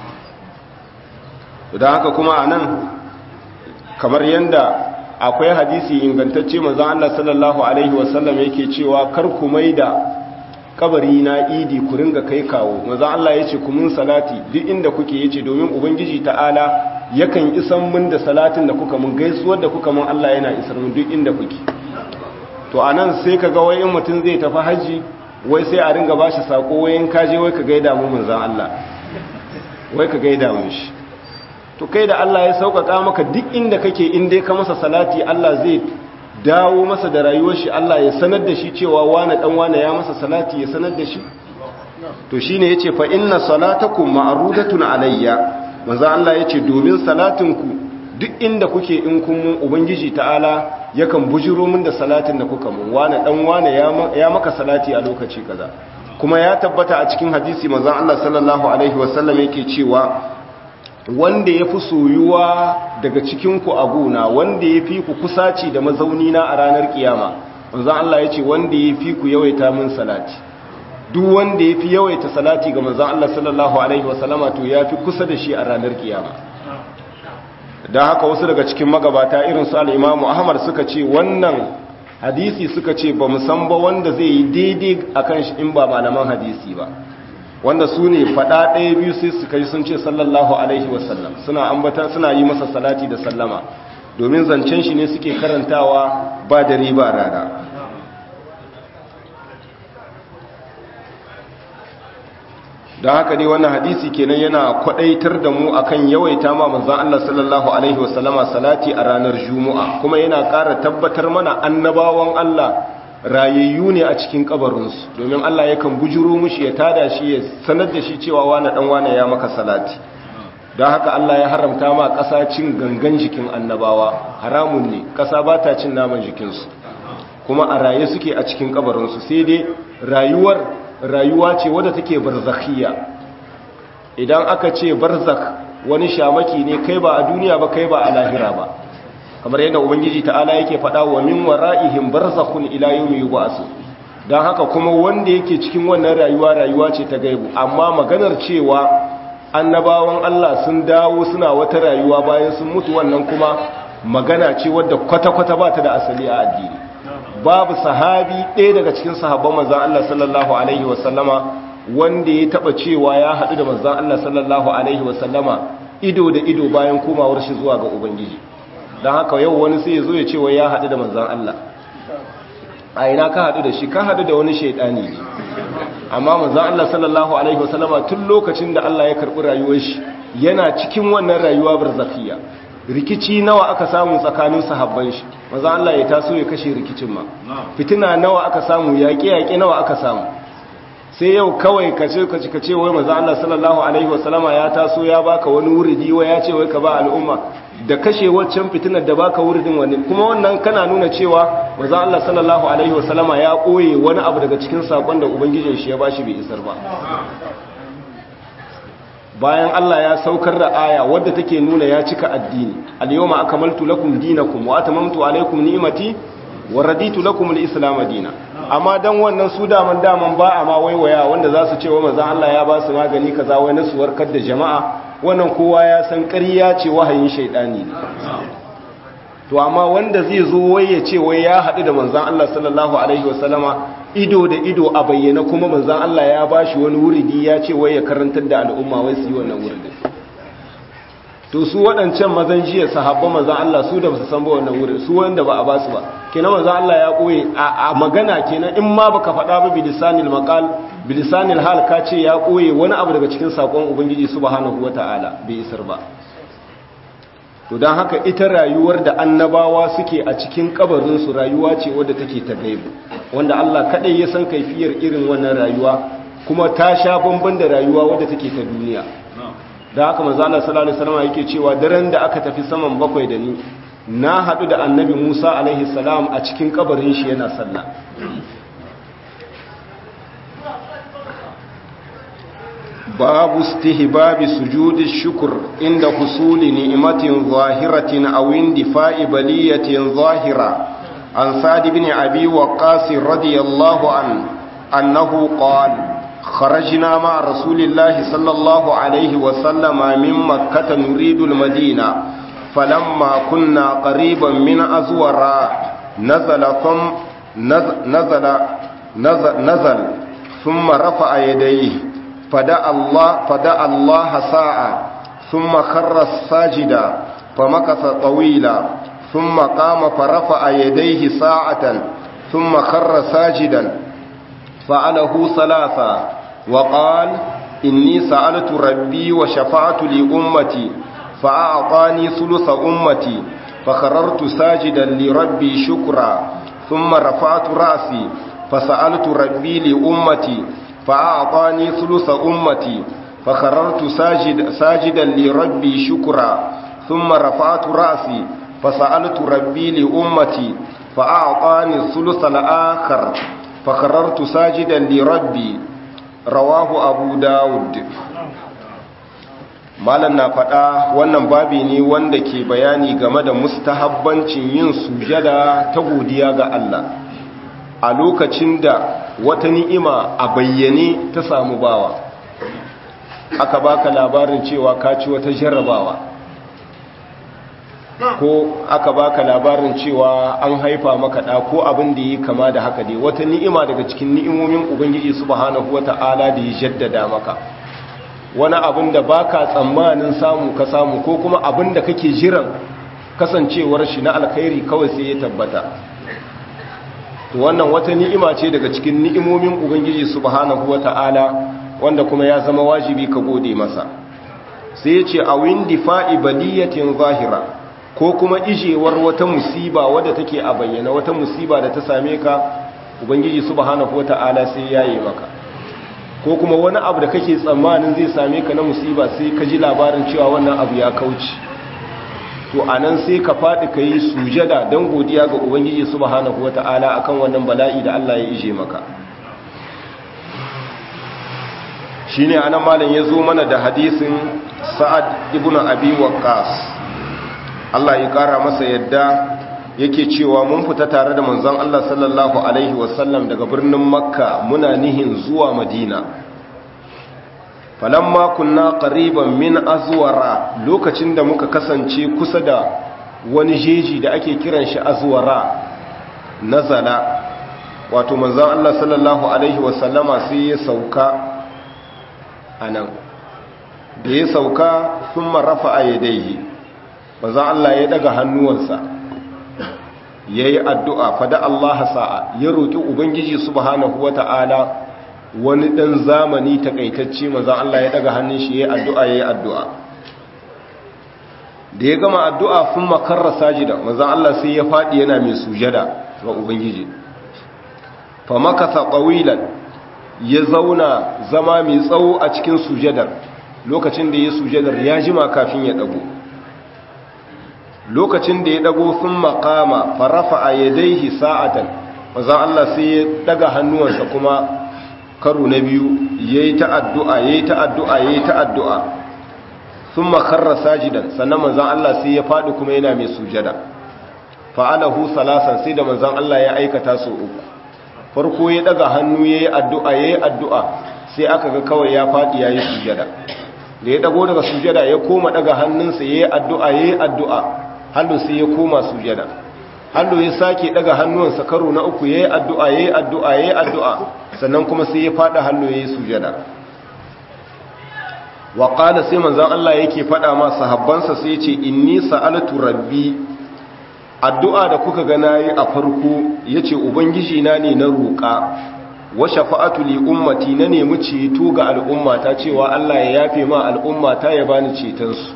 don haka kuma anan kamar yanda akwai hadisi ingantacce manzan Allah sallallahu alaihi wasallam yake cewa kar ku maida kabari na idi ku ringa kai kawo manzan Allah yace ku mun salati duk inda kuke yace domin ubangiji ta'ala yakan isan mun da salatin da kuka mun gaisuwar da kuka mun Allah yana isar mun duk inda kuke to anan sai ka ga wai in mutum zai tafi haji wai sai a ringa bashi sako wai in kaje wai ka gaida mu manzon Allah wai ka gaida mu shi to kai da Allah ya sauƙaƙa maka duk inda kake in dai ka masa salati Allah zai dawo masa da rayuwar shi Allah ya sanar da shi cewa wani dan wani ya masa salati ya sanar da shi to shine yace fa inna salatakum ma'rudatun alayya manzo Allah yace domin salatinku duk inda kuke in kun mun ubangiji ta'ala yakan bujiro min da salatin da kuka mun wani dan wani ya maka salati a lokaci kaza kuma ya tabbata a cikin hadisi manzo Allah sallallahu alaihi wasallam yake cewa wanda ya fi soyuwa daga cikinku a gona wanda ya fi ku kusaci da mazauni na a ranar kiyama manzan Allah ya ce wanda ya fi ku yawaita min salati duk wanda ya fi yawaita salati ga manzan Allah sallallahu Alaihi wasallama to ya fi kusa da shi a ranar kiyama don haka wasu daga cikin magabata irin su al'imamu ahmad suka ce wannan hadisi suka ce ba musan ba wanda zai yi daidai a kan shi in ba malaman hadisi ba wanda su ne faɗa ɗaya biyu sai su kai sun ce sallallahu alaihi wasallam suna ambata suna yi masa salati da sallama domin zancen shi ne suke karantawa ba da riba rana don haka dai wannan hadisi kenan yana kwadaitar da mu akan yawaita ma manzon Allah sallallahu alaihi wasallama salati a ranar juma'a kuma yana ƙara tabbatar mana annabawan Allah rayayyu ne a cikin kabarinsu domin Allah yakan bujuro mushi ya tada shi ya sanar da shi cewa wani dan wani ya maka salati don haka Allah ya haramta ma ƙasa cin gangan jikin annabawa haramun ne ƙasa ba ta cin naman jikinsu kuma a raye suke a cikin kabarinsu sai dai rayuwar rayuwa ce wadda take barzakhiya idan aka ce barzak wani shamaki ne kai ba a duniya ba kai ba a lahira ba kamar yadda ubangiji ta'ala yake faɗa wa min wara'ihim barzakhun ila yawmi yub'asu dan haka kuma wanda yake cikin wannan rayuwa rayuwa ce ta gaibu amma maganar cewa annabawan Allah sun dawo suna wata rayuwa bayan sun mutu wannan kuma magana ce wadda kwata-kwata ba ta da asali a addini babu sahabi ɗaya daga cikin sahabban manzon Allah sallallahu alaihi wasallama wanda ya taba cewa ya haɗu da manzon Allah sallallahu alaihi wasallama ido da ido bayan komawar shi zuwa ga ubangiji don haka yau wani sai ya zo ya ce wai ya haɗu da manzan Allah a ina ka haɗu da shi ka haɗu da wani shaidani ne amma manzan Allah sallallahu alaihi wasallama tun lokacin da Allah ya karɓi rayuwar shi yana cikin wannan rayuwa barzafiya rikici nawa aka samu tsakanin sahabban shi manzan Allah ya taso ya kashe rikicin ma fitina nawa aka samu yaƙe-yaƙe nawa aka samu sai yau kawai ka ce ka ce wai manzan Allah sallallahu alaihi wasallama ya taso ya baka wani wuridi wai ya ce wai ka ba al'umma da kashe waccan fitinar da baka wuridin wani kuma wannan kana nuna cewa manzo Allah sallallahu alaihi wasallama ya koye wani abu daga cikin sakon da ubangijin shi ya bashi bai isar ba bayan Allah ya saukar da aya wadda take nuna ya cika addini al-yawma akmaltu lakum dinakum wa atamamtu alaykum ni'mati wa raditu lakum al-islam dinan amma dan wannan su daman daman ba a ma waiwaya wanda za su ce wa manzo Allah ya ba su magani kaza wai na su warkar da jama'a wannan kowa ya san ƙarya ce wahayin shaidani ne to amma wanda zai zo wai ya ce wai ya haɗu da manzan Allah sallallahu alaihi wasallama ido da ido a bayyana kuma manzan Allah ya bashi wani wuridi ya ce wai ya karantar da al'umma wai su yi wannan wuridin to su waɗancan mazan jiya sahabba manzan Allah su da ba su san ba wannan wurin su wanda ba a ba su ba kenan manzan Allah ya koye a magana kenan in ma baka faɗa ba bilisanil maqal bilisanil hal ka ce ya koye wani abu daga cikin sakon ubangiji subhanahu wataala bai isar ba to don haka ita rayuwar da annabawa suke a cikin kabarinsu rayuwa ce wadda take ta gaibu wanda Allah kaɗai ya san kaifiyar irin wannan rayuwa kuma ta sha bamban da rayuwa wadda take ta duniya da haka manzo Allah sallallahu alaihi wasallam yake cewa daren da aka tafi saman bakwai da ni na haɗu da annabi Musa alaihi salam a cikin kabarin shi yana sallah باب استهباب سجود الشكر عند حصول نعمة ظاهرة أو اندفاع بلية ظاهرة عن سعد بن أبي وقاص رضي الله عنه أنه قال خرجنا مع رسول الله صلى الله عليه وسلم من مكة نريد المدينة فلما كنا قريبا من أزوراء نزل ثم نزل نزل, نزل, نزل ثم رفع يديه فدعا الله فدعا الله ساعة ثم خر الساجدا فمكث طويلا ثم قام فرفع يديه ساعة ثم خر ساجدا فعله ثلاثا وقال إني سألت ربي وشفعت لأمتي فأعطاني ثلث أمتي فخررت ساجدا لربي شكرا ثم رفعت رأسي فسألت ربي لأمتي فأعطاني ثلث أمتي فخررت ساجد ساجدا لربي شكرا ثم رفعت رأسي فسألت ربي لأمتي فأعطاني الثلث الآخر فخررت ساجدا لربي رواه أبو داود malam na faɗa wannan babi ne wanda ke bayani game da mustahabbancin yin sujada ta godiya ga Allah a lokacin da wata ni'ima a bayyane ta samu bawa aka baka labarin cewa ka ci wata jarrabawa ko aka baka labarin cewa an haifa maka ɗa ko abin da yi kama da haka dai wata ni'ima daga cikin ni'imomin ubangiji subhanahu wata'ala da ya jaddada maka wani abin da baka tsammanin samu ka samu ko kuma abin da kake jiran kasancewar shi na alkhairi kawai sai ya tabbata to wannan wata ni'ima ce daga cikin ni'imomin ubangiji subhanahu wata'ala wanda kuma ya zama wajibi ka gode masa sai ya ce a windi fa'i baliyatin zahira ko kuma ijewar wata musiba wadda take a bayyana wata musiba da ta same ka ubangiji subhanahu wata'ala sai ya yi maka ko kuma wani abu da kake tsammanin zai same ka na musiba sai ka ji labarin cewa wannan abu ya kauce to anan sai ka faɗi ka yi sujada don godiya ga ubangiji subhanahu wata'ala akan wannan bala'i da Allah ya ije maka shine anan malam ya zo mana da hadisin sa'ad ibn abi waqqas Allah ya kara masa yadda yake cewa mun fita tare da manzon Allah sallallahu alaihi wasallam daga birnin makka muna nihin zuwa madina falamma kunna qariban min azwara lokacin da muka kasance kusa da wani jeji da ake kiran shi azwara nazala wato manzon Allah sallallahu alaihi wasallama sai ya sauka anan da ya sauka thumma rafa'a yadayhi manzon Allah ya daga hannuwansa ya yi addu'a fada Allah sa'a ya roƙi Ubangiji subhanahu wa ta'ala wani ɗan zamani takaitacce maza Allah ya ɗaga hannun shi ya yi addu'a ya yi addu'a da ya gama addu'a sun makarra sajida maza Allah sai ya faɗi yana mai sujada ga Ubangiji fa makasa ƙawilan ya zauna zama mai tsawo a cikin sujadar lokacin da ya sujadar ya jima kafin ya ɗago lokacin da ya dago sun makama farafa a yadaihi sa'atan maza Allah sai ya daga hannuwansa kuma karo na biyu ya yi ta'addu'a ya yi ta'addu'a ya yi ta'addu'a sun makarra sajidan sannan manzan Allah sai ya faɗi kuma yana mai sujada fa'alahu salasan sai da manzan Allah ya aikata su uku farko ya daga hannu ya yi addu'a ya yi addu'a sai aka ga kawai ya faɗi ya yi sujada da ya dago daga sujada ya koma daga hannunsa ya yi addu'a ya yi addu'a hallo sai ya koma sujada hallo ya sake daga hannuwansa karo na uku yayi addu'a yayi addu'a yayi addu'a sannan kuma sai ya fada hallo yayi sujada wa qala sai manzon Allah yake fada ma sahabbansa sai yace inni sa'altu rabbi addu'a da kuka ga nayi a farko yace ubangiji na ne na roƙa wa shafa'atu li ummati na nemi ceto ga al'ummata cewa Allah ya yafe ma al'ummata ya bani cetonsu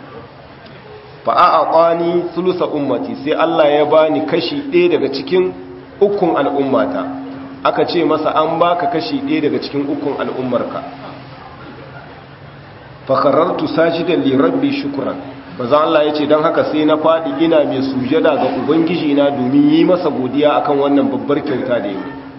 fa'a'aƙwani sulusa ummati sai Allah ya bani kashi ɗaya daga cikin ukun al'ummata aka ce masa an baka kashi ɗaya daga cikin ukun al'ummarka fakarartu sajidan li rabbi shukran bazan Allah ya ce don haka sai na faɗi ina mai sujada ga ubangiji na domin yi masa godiya akan wannan babbar kyauta da yi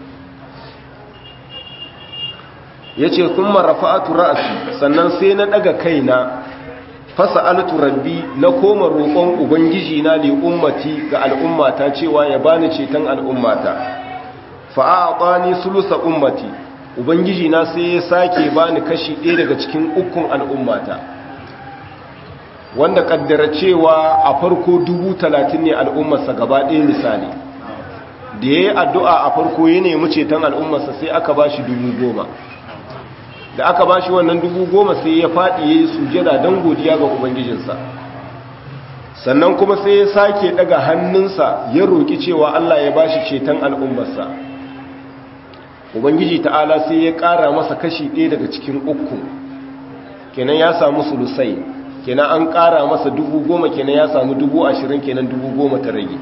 ya ce sun marafa'atu ra'asi sannan sai na ɗaga kaina fasa altu rabbi na koma roƙon ubangiji na li ummati ga al'ummata cewa ya bani ceton al'ummata fa'aqani sulusa ummati ubangiji na sai ya sake bani kashi ɗaya daga cikin ukun al'ummata wanda kaddara cewa a farko dubu talatin ne al'ummarsa gaba ɗaya misali da ya yi addu'a a farko ya nemi ceton al'ummarsa sai aka ba shi dubu goma da aka ba shi wannan dubu goma sai ya faɗi ya yi sujada don godiya ga ubangijinsa sannan kuma sai ya sake daga hannunsa ya roki cewa Allah ya bashi ceton al'ummarsa ubangiji ta'ala sai ya ƙara masa kashi ɗaya daga cikin uku kenan ya samu sulusai kenan an ƙara masa dubu goma kenan ya samu dubu ashirin kenan dubu goma ta rage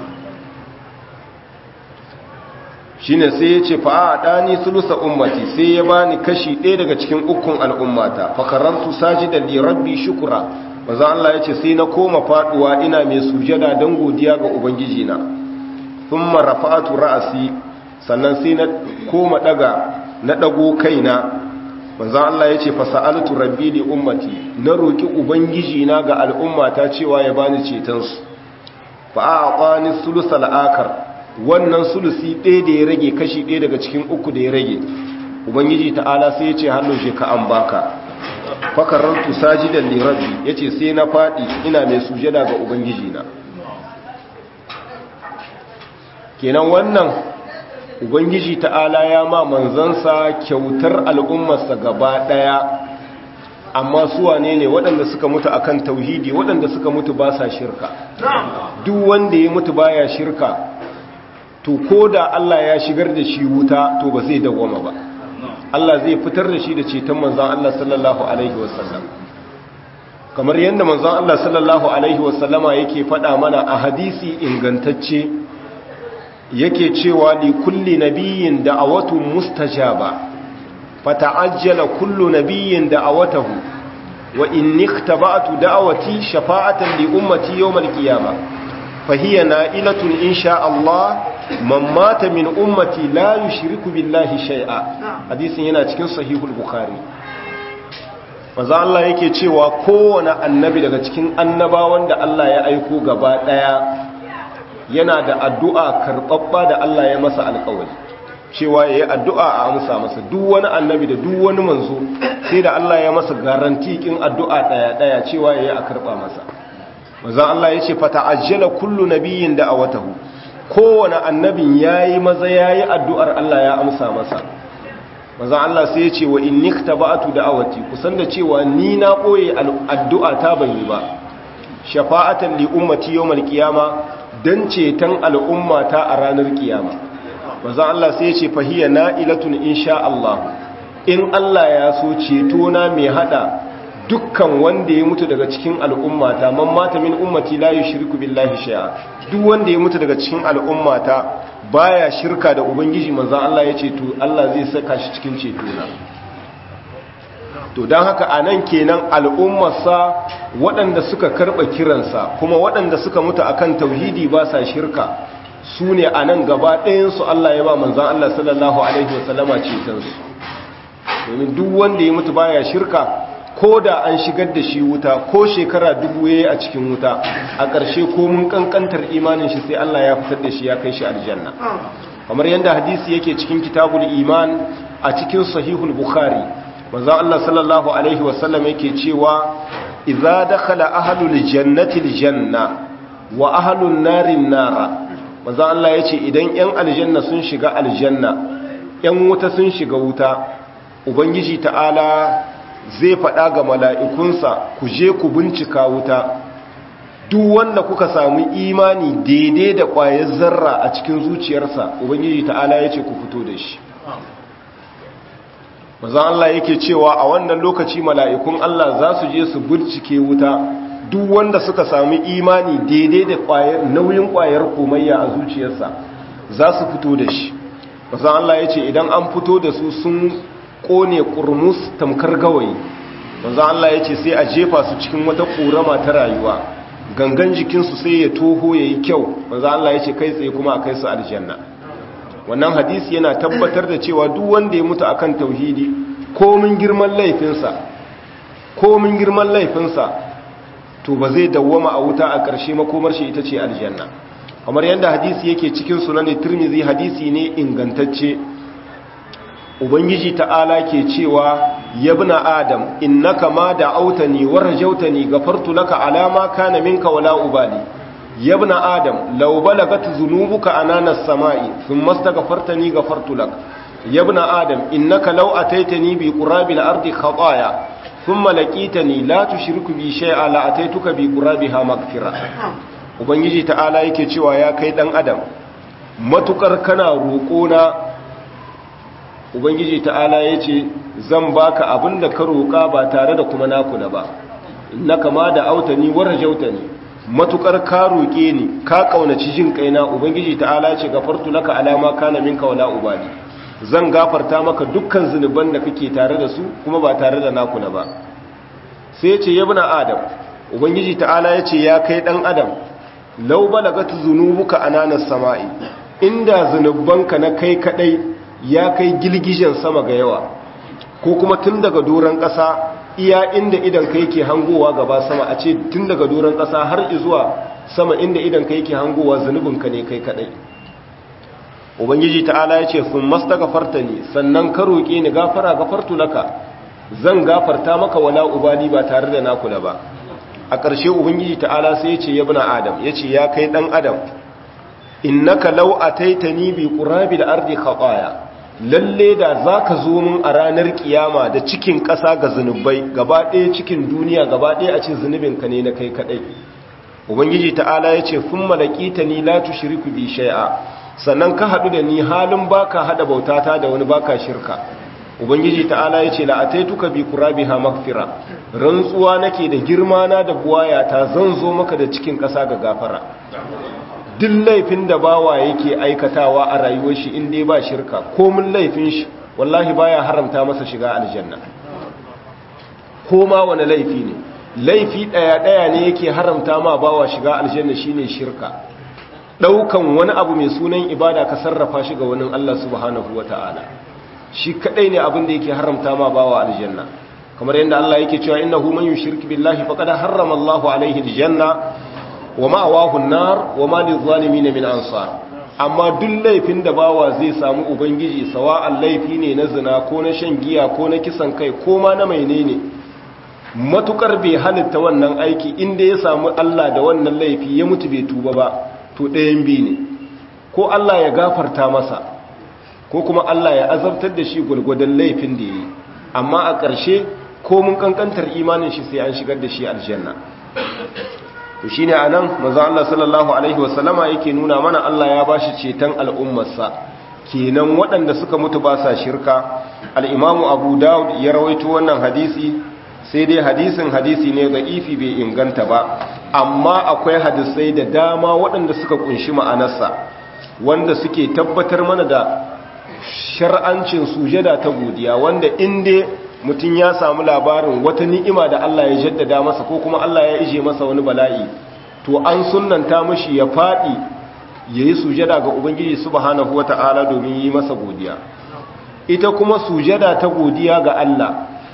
shi ne sai ya ce fa'a a ɗani sulusa ummati sai ya bani kashi ɗaya daga cikin ukun al'ummata fakarantu saji da lirabbi shukura maza Allah ya ce sai na koma faɗuwa ina mai sujada don godiya ga ubangijina sun marafa'atu ra'asi sannan sai na koma daga na dago kaina manzon Allah yace fasa'altu rabbi li ummati na roki ubangiji na ga al'ummata cewa ya bani ceton su fa a'tani sulusal akar wannan sulusi ɗaya da ya rage kashi ɗaya daga cikin uku da ya rage ubangiji ta'ala sai yace hannu je ka an baka fakarantu sajidan li rabbi yace sai na fadi ina mai sujada ga ubangiji na kenan wannan ubangiji ta'ala ya ma manzansa kyautar al'ummarsa gaba ɗaya amma su wane ne waɗanda suka mutu akan tauhidi waɗanda suka mutu ba sa shirka duk wanda ya mutu baya shirka to ko da Allah ya shigar da shi wuta to ba zai dawwama ba Allah zai fitar da shi da ceton manzan Allah sallallahu alaihi wasallam kamar yadda manzan Allah sallallahu alaihi wasallama yake faɗa mana a hadisi ingantacce yake cewa li kulli nabiyyin da'awatu mustajaba fata'ajjala kullu nabiyyin da'awatahu wa inni ikhtaba'tu da'awati shafa'atan li ummati yawm al-qiyamah fahiya na'ilatun insha Allah man mata min ummati la yushriku billahi shay'a hadisin yana cikin sahihul bukhari manzo Allah yake cewa kowane annabi daga cikin annabawan da Allah ya aiko gaba daya yana da addu'a karɓaɓɓa da Allah ya masa alƙawari cewa ya yi addu'a a amsa masa duk wani annabi da duk wani manzo sai da Allah ya masa garantikin addu'a ɗaya-ɗaya cewa ya yi a karɓa masa mazan Allah ya ce fata ajiyala kullu nabiyin da a watahu kowane annabin ya yi maza ya yi addu'ar Allah ya amsa masa mazan Allah sai ya ce wa in nikta ba'atu da awati kusan da cewa ni na ɓoye addu'a ta ban yi ba shafa'atan li ummati yawmal qiyama don ceton al'ummata a ranar kiyama maza Allah sai ce fahiyya na'ilatun insha Allah in Allah ya so ceto na mai hada dukkan wanda ya mutu daga cikin al'ummata man mata min ummati la yushriku billahi shay'a duk wanda ya mutu daga cikin al'ummata baya shirka da ubangiji manzon Allah ya ce to Allah zai saka shi cikin ceto na to don haka a nan kenan al'ummarsa waɗanda suka karɓa kiransa kuma waɗanda suka mutu akan tauhidi ba sa shirka su ne a nan gaba ɗayansu Allah ya ba manzan Allah sallallahu Alaihi wasallama cetonsu domin duk wanda ya mutu baya shirka ko da an shigar da shi wuta ko shekara dubu ya yi a cikin wuta a ƙarshe ko mun ƙanƙantar imanin shi sai Allah ya fitar da shi ya kai shi aljanna kamar yadda hadisi yake cikin kitabul iman a cikin sahihul bukhari manzo Allah sallallahu alaihi wasallam yake cewa idza dakhala ahlul jannati aljanna wa ahlun narin nara manzo Allah yace idan yan aljanna sun shiga aljanna yan wuta sun shiga wuta ubangiji ta'ala zai faɗa ga mala'ikunsa ku je ku bincika wuta duk wanda kuka samu imani daidai da ƙwayar zarra a cikin zuciyarsa ubangiji ta'ala yace ku fito da shi mazan Allah yake cewa a wannan lokaci mala'ikun Allah za su je su bincike wuta duk wanda suka sami imani daidai da nauyin ƙwayar komayya a zuciyarsa za su fito da shi mazan Allah ya ce idan an fito da su sun ƙone ƙurmus tamkar gawayi mazan Allah ya ce sai a jefa su cikin wata ƙorama ta rayuwa gangan jikinsu sai ya toho ya yi kyau mazan Allah ya ce kai tsaye kuma a kai su aljanna wannan hadisi yana tabbatar da cewa duk wanda ya mutu akan tauhidi komin girman laifinsa komin girman laifinsa to ba zai dawwama a wuta a ƙarshe makomar shi ita ce aljanna kamar yadda hadisi yake cikin sunan tirmizi hadisi ne ingantacce ubangiji ta'ala ke cewa yabna adam innaka ma da'autani warjautani gafartu laka alama kana minka wala ubali يا ابن آدم لو بلغت ذنوبك أنان السماء ثم استغفرتني غفرت لك يا ابن آدم إنك لو أتيتني بقراب الأرض خطايا thumma laqitani la tushriku bi shay'a la ataituka bi qurabiha maghfira ubangiji ta'ala yake cewa ya kai dan adam matukar kana roƙo na ubangiji ta'ala yace zan baka abinda ka roƙa ba tare da kuma naku da ba innaka ma da autani warjautani matukar ka roƙe ni ka kaunaci jin kaina ubangiji ta'ala ce gafartu laka alama kana minka wala ubali zan gafarta maka dukkan zunuban da kake tare da su kuma ba tare da naku na ba sai ya ce yabna adam ubangiji ta'ala ya ce ya kai dan adam law balagat zunubuka ananas sama'i inda zunubanka na kai kadai ya kai gilgijen sama ga yawa ko kuma tun daga doron ƙasa iya inda idan ka yake hangowa gaba sama a ce tun daga doron ƙasa har zuwa sama inda idan ka yake hangowa zunubinka ne kai kadai ubangiji ta'ala ya ce sun masta gafarta ne sannan ka roƙe ni gafara gafartu laka zan gafarta maka wala ubali ba tare da nakula ba a ƙarshe ubangiji ta'ala sai ya ce ya bina adam ya ce ya kai ɗan adam innaka law ataitani bi qurabil ardi khataya lalle da za ka zo mun a ranar kiyama da cikin ƙasa ga zunubai gaba ɗaya cikin duniya gaba ɗaya a ce zunubinka ne na kai kaɗai ubangiji ta'ala ya ce fun malakita ni la tushriku bi shay'a sannan ka haɗu da ni halin baka haɗa bautata da wani baka shirka ubangiji ta'ala ya ce la ataituka bi qurabiha maghfira rantsuwa nake da girma na da buwayata zan zo maka da cikin ƙasa ga gafara duk laifin da bawa yake aikatawa a rayuwar shi inda ba shirka komin laifin shi wallahi baya haramta masa shiga aljanna ko ma wani laifi ne laifi daya daya ne yake haramta ma bawa shiga aljanna shine shirka daukan wani abu mai sunan ibada ka sarrafa shi ga wani Allah subhanahu wataala shi kadai ne abin da yake haramta ma bawa aljanna kamar yadda Allah yake cewa innahu man yushrik billahi faqad harrama Allahu alaihi aljanna wa ma'awahu nar wa ma lizalimin min ansar amma duk laifin da bawa zai samu ubangiji sawa'an laifi ne na zina ko na shan giya ko na kisan kai ko ma na menene matukar bai halitta wannan aiki inda ya samu Allah da wannan laifi ya mutu bai tuba ba to ɗayan bi ne ko Allah ya gafarta masa ko kuma Allah ya azabtar da shi gwargwadon laifin da ya yi amma a ƙarshe ko mun kankantar imanin shi sai an shigar da shi aljanna to shine anan manzo Allah sallallahu alaihi wasallama yake nuna mana Allah ya bashi ceton al'ummarsa kenan waɗanda suka mutu ba sa shirka al-Imam Abu Dawud ya rawaito wannan hadisi sai dai hadisin hadisi ne ifi bai inganta ba amma akwai hadisai da dama waɗanda suka kunshi ma'anarsa wanda suke tabbatar mana da shar'ancin sujada ta godiya wanda inda mutum ya samu labarin wata ni'ima da Allah ya jaddada masa ko kuma Allah ya ije masa wani bala'i to an sunnanta mashi ya faɗi ya yi sujada ga Ubangiji subhanahu wata'ala domin yi masa godiya ita kuma sujada ta godiya ga Allah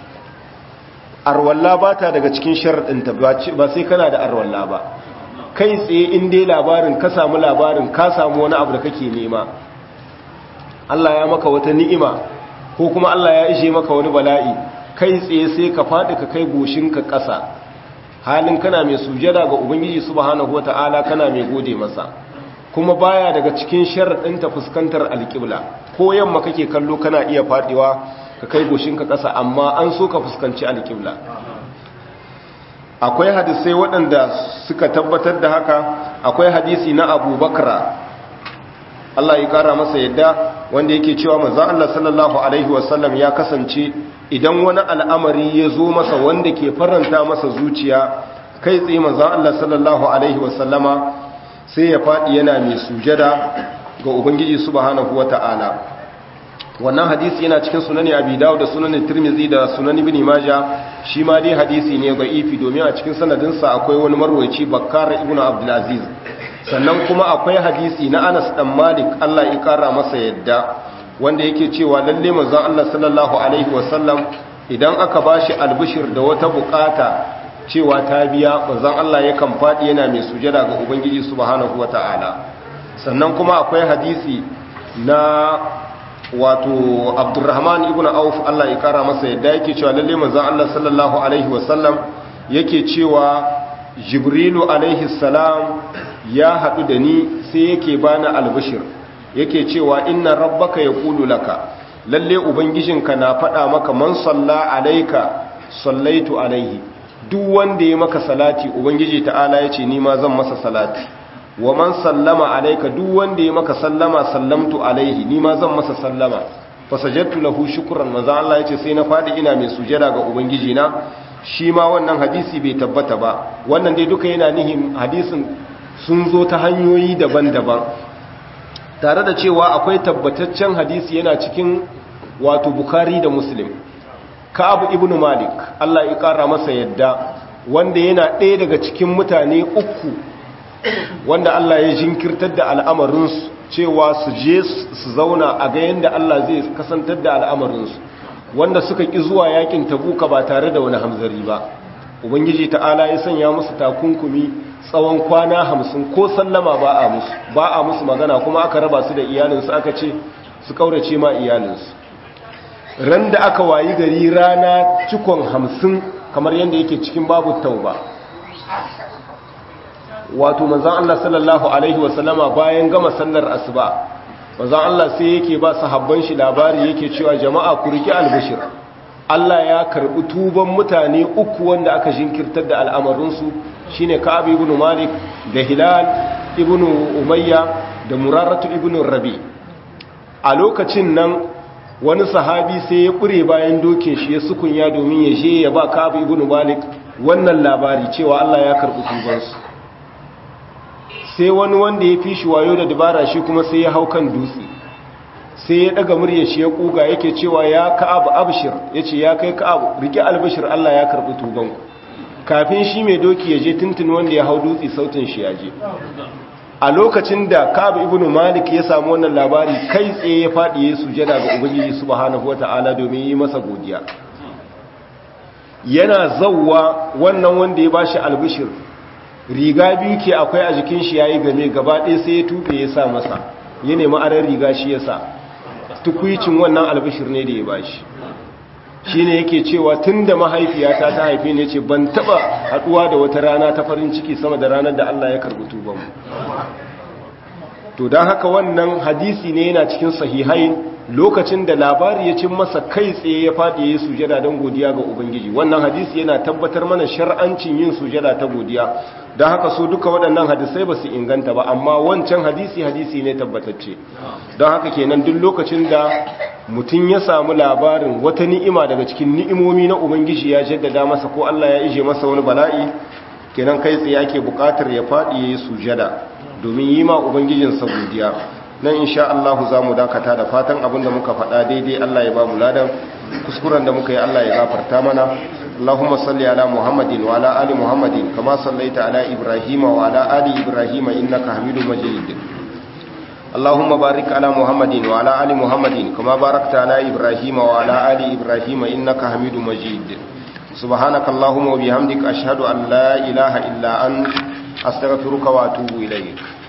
arwalla ba ta daga cikin sharaɗinta ba sai kana da arwalla ba kai tsaye in dai labarin ka samu labarin ka samu wani abu da kake nema Allah ya maka wata ni'ima ko kuma Allah ya ishe maka wani bala'i kai tsaye sai ka faɗi ka kai goshinka ƙasa halin kana mai sujada ga ubangiji subhanahu wata'ala kana mai gode masa kuma baya daga cikin sharaɗin ta fuskantar alƙibla ko yamma kake kallo kana iya faɗiwa ka kai goshinka ƙasa amma an so ka fuskanci alƙibla akwai hadisai waɗanda suka tabbatar da haka akwai hadisi na abubakar Allah ya kara masa yadda wanda yake cewa manzon Allah sallallahu alaihi wasallam ya kasance idan wani al'amari ya zo masa wanda ke faranta masa zuciya kai tsaye manzon Allah sallallahu alaihi wasallama sai ya fadi yana mai sujada ga ubangiji subhanahu wata'ala wannan hadisi yana cikin sunani abi dawud da sunan tirmizi da sunan ibn majah shi ma dai hadisi ne da'ifi domin a cikin sanadinsa akwai wani marwaci bakkar ibn abdul aziz sannan kuma akwai hadisi na Anas dan Malik Allah ya kara masa yadda wanda yake cewa lalle manzon Allah sallallahu alaihi wasallam idan aka bashi albishir da wata bukata cewa ta biya manzon Allah yakan fadi yana mai sujada ga ubangiji subhanahu wataala sannan kuma akwai hadisi na wato Abdurrahman ibn Auf Allah ya kara masa yadda yake cewa lalle manzon Allah sallallahu alaihi wasallam yake cewa Jibrilu alaihi salam ya haɗu da ni sai yake bani albishir yake cewa inna rabbaka yaqulu laka lalle ubangijinka na faɗa maka man salla alayka sallaitu alaihi duk wanda ya maka salati ubangiji ta'ala yace ni ma zan masa salati wa man sallama alayka duk wanda ya maka sallama sallamtu alaihi ni ma zan masa sallama fasajadtu lahu shukran manzo Allah yace sai na fadi ina mai sujada ga ubangiji na shi ma wannan hadisi bai tabbata ba wannan dai duka yana nihin hadisin sun zo ta hanyoyi daban-daban tare da cewa akwai tabbataccen hadisi yana cikin wato bukari da muslim ka'abu ibnu malik Allah ya kara masa yadda wanda yana ɗaya daga cikin mutane uku wanda Allah ya jinkirtar da al'amarinsu cewa su je su zauna a ga yadda Allah zai kasantar da al'amarinsu wanda suka ƙi zuwa yakin tabuka ba tare da wani hamzari ba ubangiji ta'ala ya sanya musu takunkumi tsawon kwana hamsin ko sallama ba a musu ba a musu magana kuma aka raba su da iyalinsu aka ce su kaurace ma iyalinsu ran da aka wayi gari rana cikon hamsin kamar yadda yake cikin babu tauba wato manzan Allah sallallahu Alaihi wasallama bayan gama sallar asuba manzan Allah sai yake ba sahabban shi labari yake cewa jama'a ku riki albishir Allah ya karbi tuban mutane uku wanda aka jinkirtar da al'amarinsu shine Ka'ab ibn Malik da Hilal ibn Umayya da Muraratu ibn Rabi a lokacin nan wani sahabi sai ya ƙure bayan dokin shi ya sukunya domin ya je ya ba Ka'ab ibn Malik wannan labari cewa Allah ya karbi tubansu sai wani wanda ya fi shi wayo da dabara shi kuma sai ya hau kan dutse sai ya daga murya shi ya kuga yake cewa ya ka'ab abshir yace ya kai ka'ab rike albashir Allah ya karbi tuban ku kafin shi mai doki ya je tuntun wanda ya hau dutse sautin shi ya je a lokacin da ka'ab ibnu malik ya samu wannan labari kai tsaye ya fadi ya sujada ga ubangiji subhanahu wataala domin yi masa godiya yana zawwa wannan wanda ya bashi albishir riga biyu ke akwai a jikin shi yayi game gaba ɗaya sai ya tube ya sa masa ya nemi aran riga shi ya sa tukwicin wannan albishir ne da ya bashi shi ne yake cewa tun da mahaifiyata ta haife ne ce ban taɓa haɗuwa da wata rana ta farin ciki sama da ranar da Allah ya karɓi tubanmu to don haka wannan hadisi ne yana cikin sahihai lokacin da labari ya cin masa kai tsaye ya faɗi ya sujada don godiya ga ubangiji wannan hadisi yana tabbatar mana shar'ancin yin sujada ta godiya don haka su duka waɗannan hadisai ba su inganta ba amma wancan hadisi hadisi ne tabbatacce don haka kenan duk lokacin da mutum ya samu labarin wata ni'ima daga cikin ni'imomi na ubangiji ya jaddada masa ko Allah ya ije masa wani bala'i kenan kai tsaye ake buƙatar ya faɗi ya yi sujada domin yi ma ubangijinsa godiya nan insha Allah za mu dakata da fatan abinda muka faɗa daidai Allah ya ba mu ladan kuskuren da muka yi Allah ya gafarta mana اللهم صل على محمد وعلى آل محمد كما صليت على إبراهيم وعلى آل إبراهيم إنك حميد مجيد اللهم بارك على محمد وعلى آل محمد كما باركت على إبراهيم وعلى آل إبراهيم إنك حميد مجيد سبحانك اللهم وبحمدك أشهد أن لا إله إلا أنت أستغفرك وأتوب إليك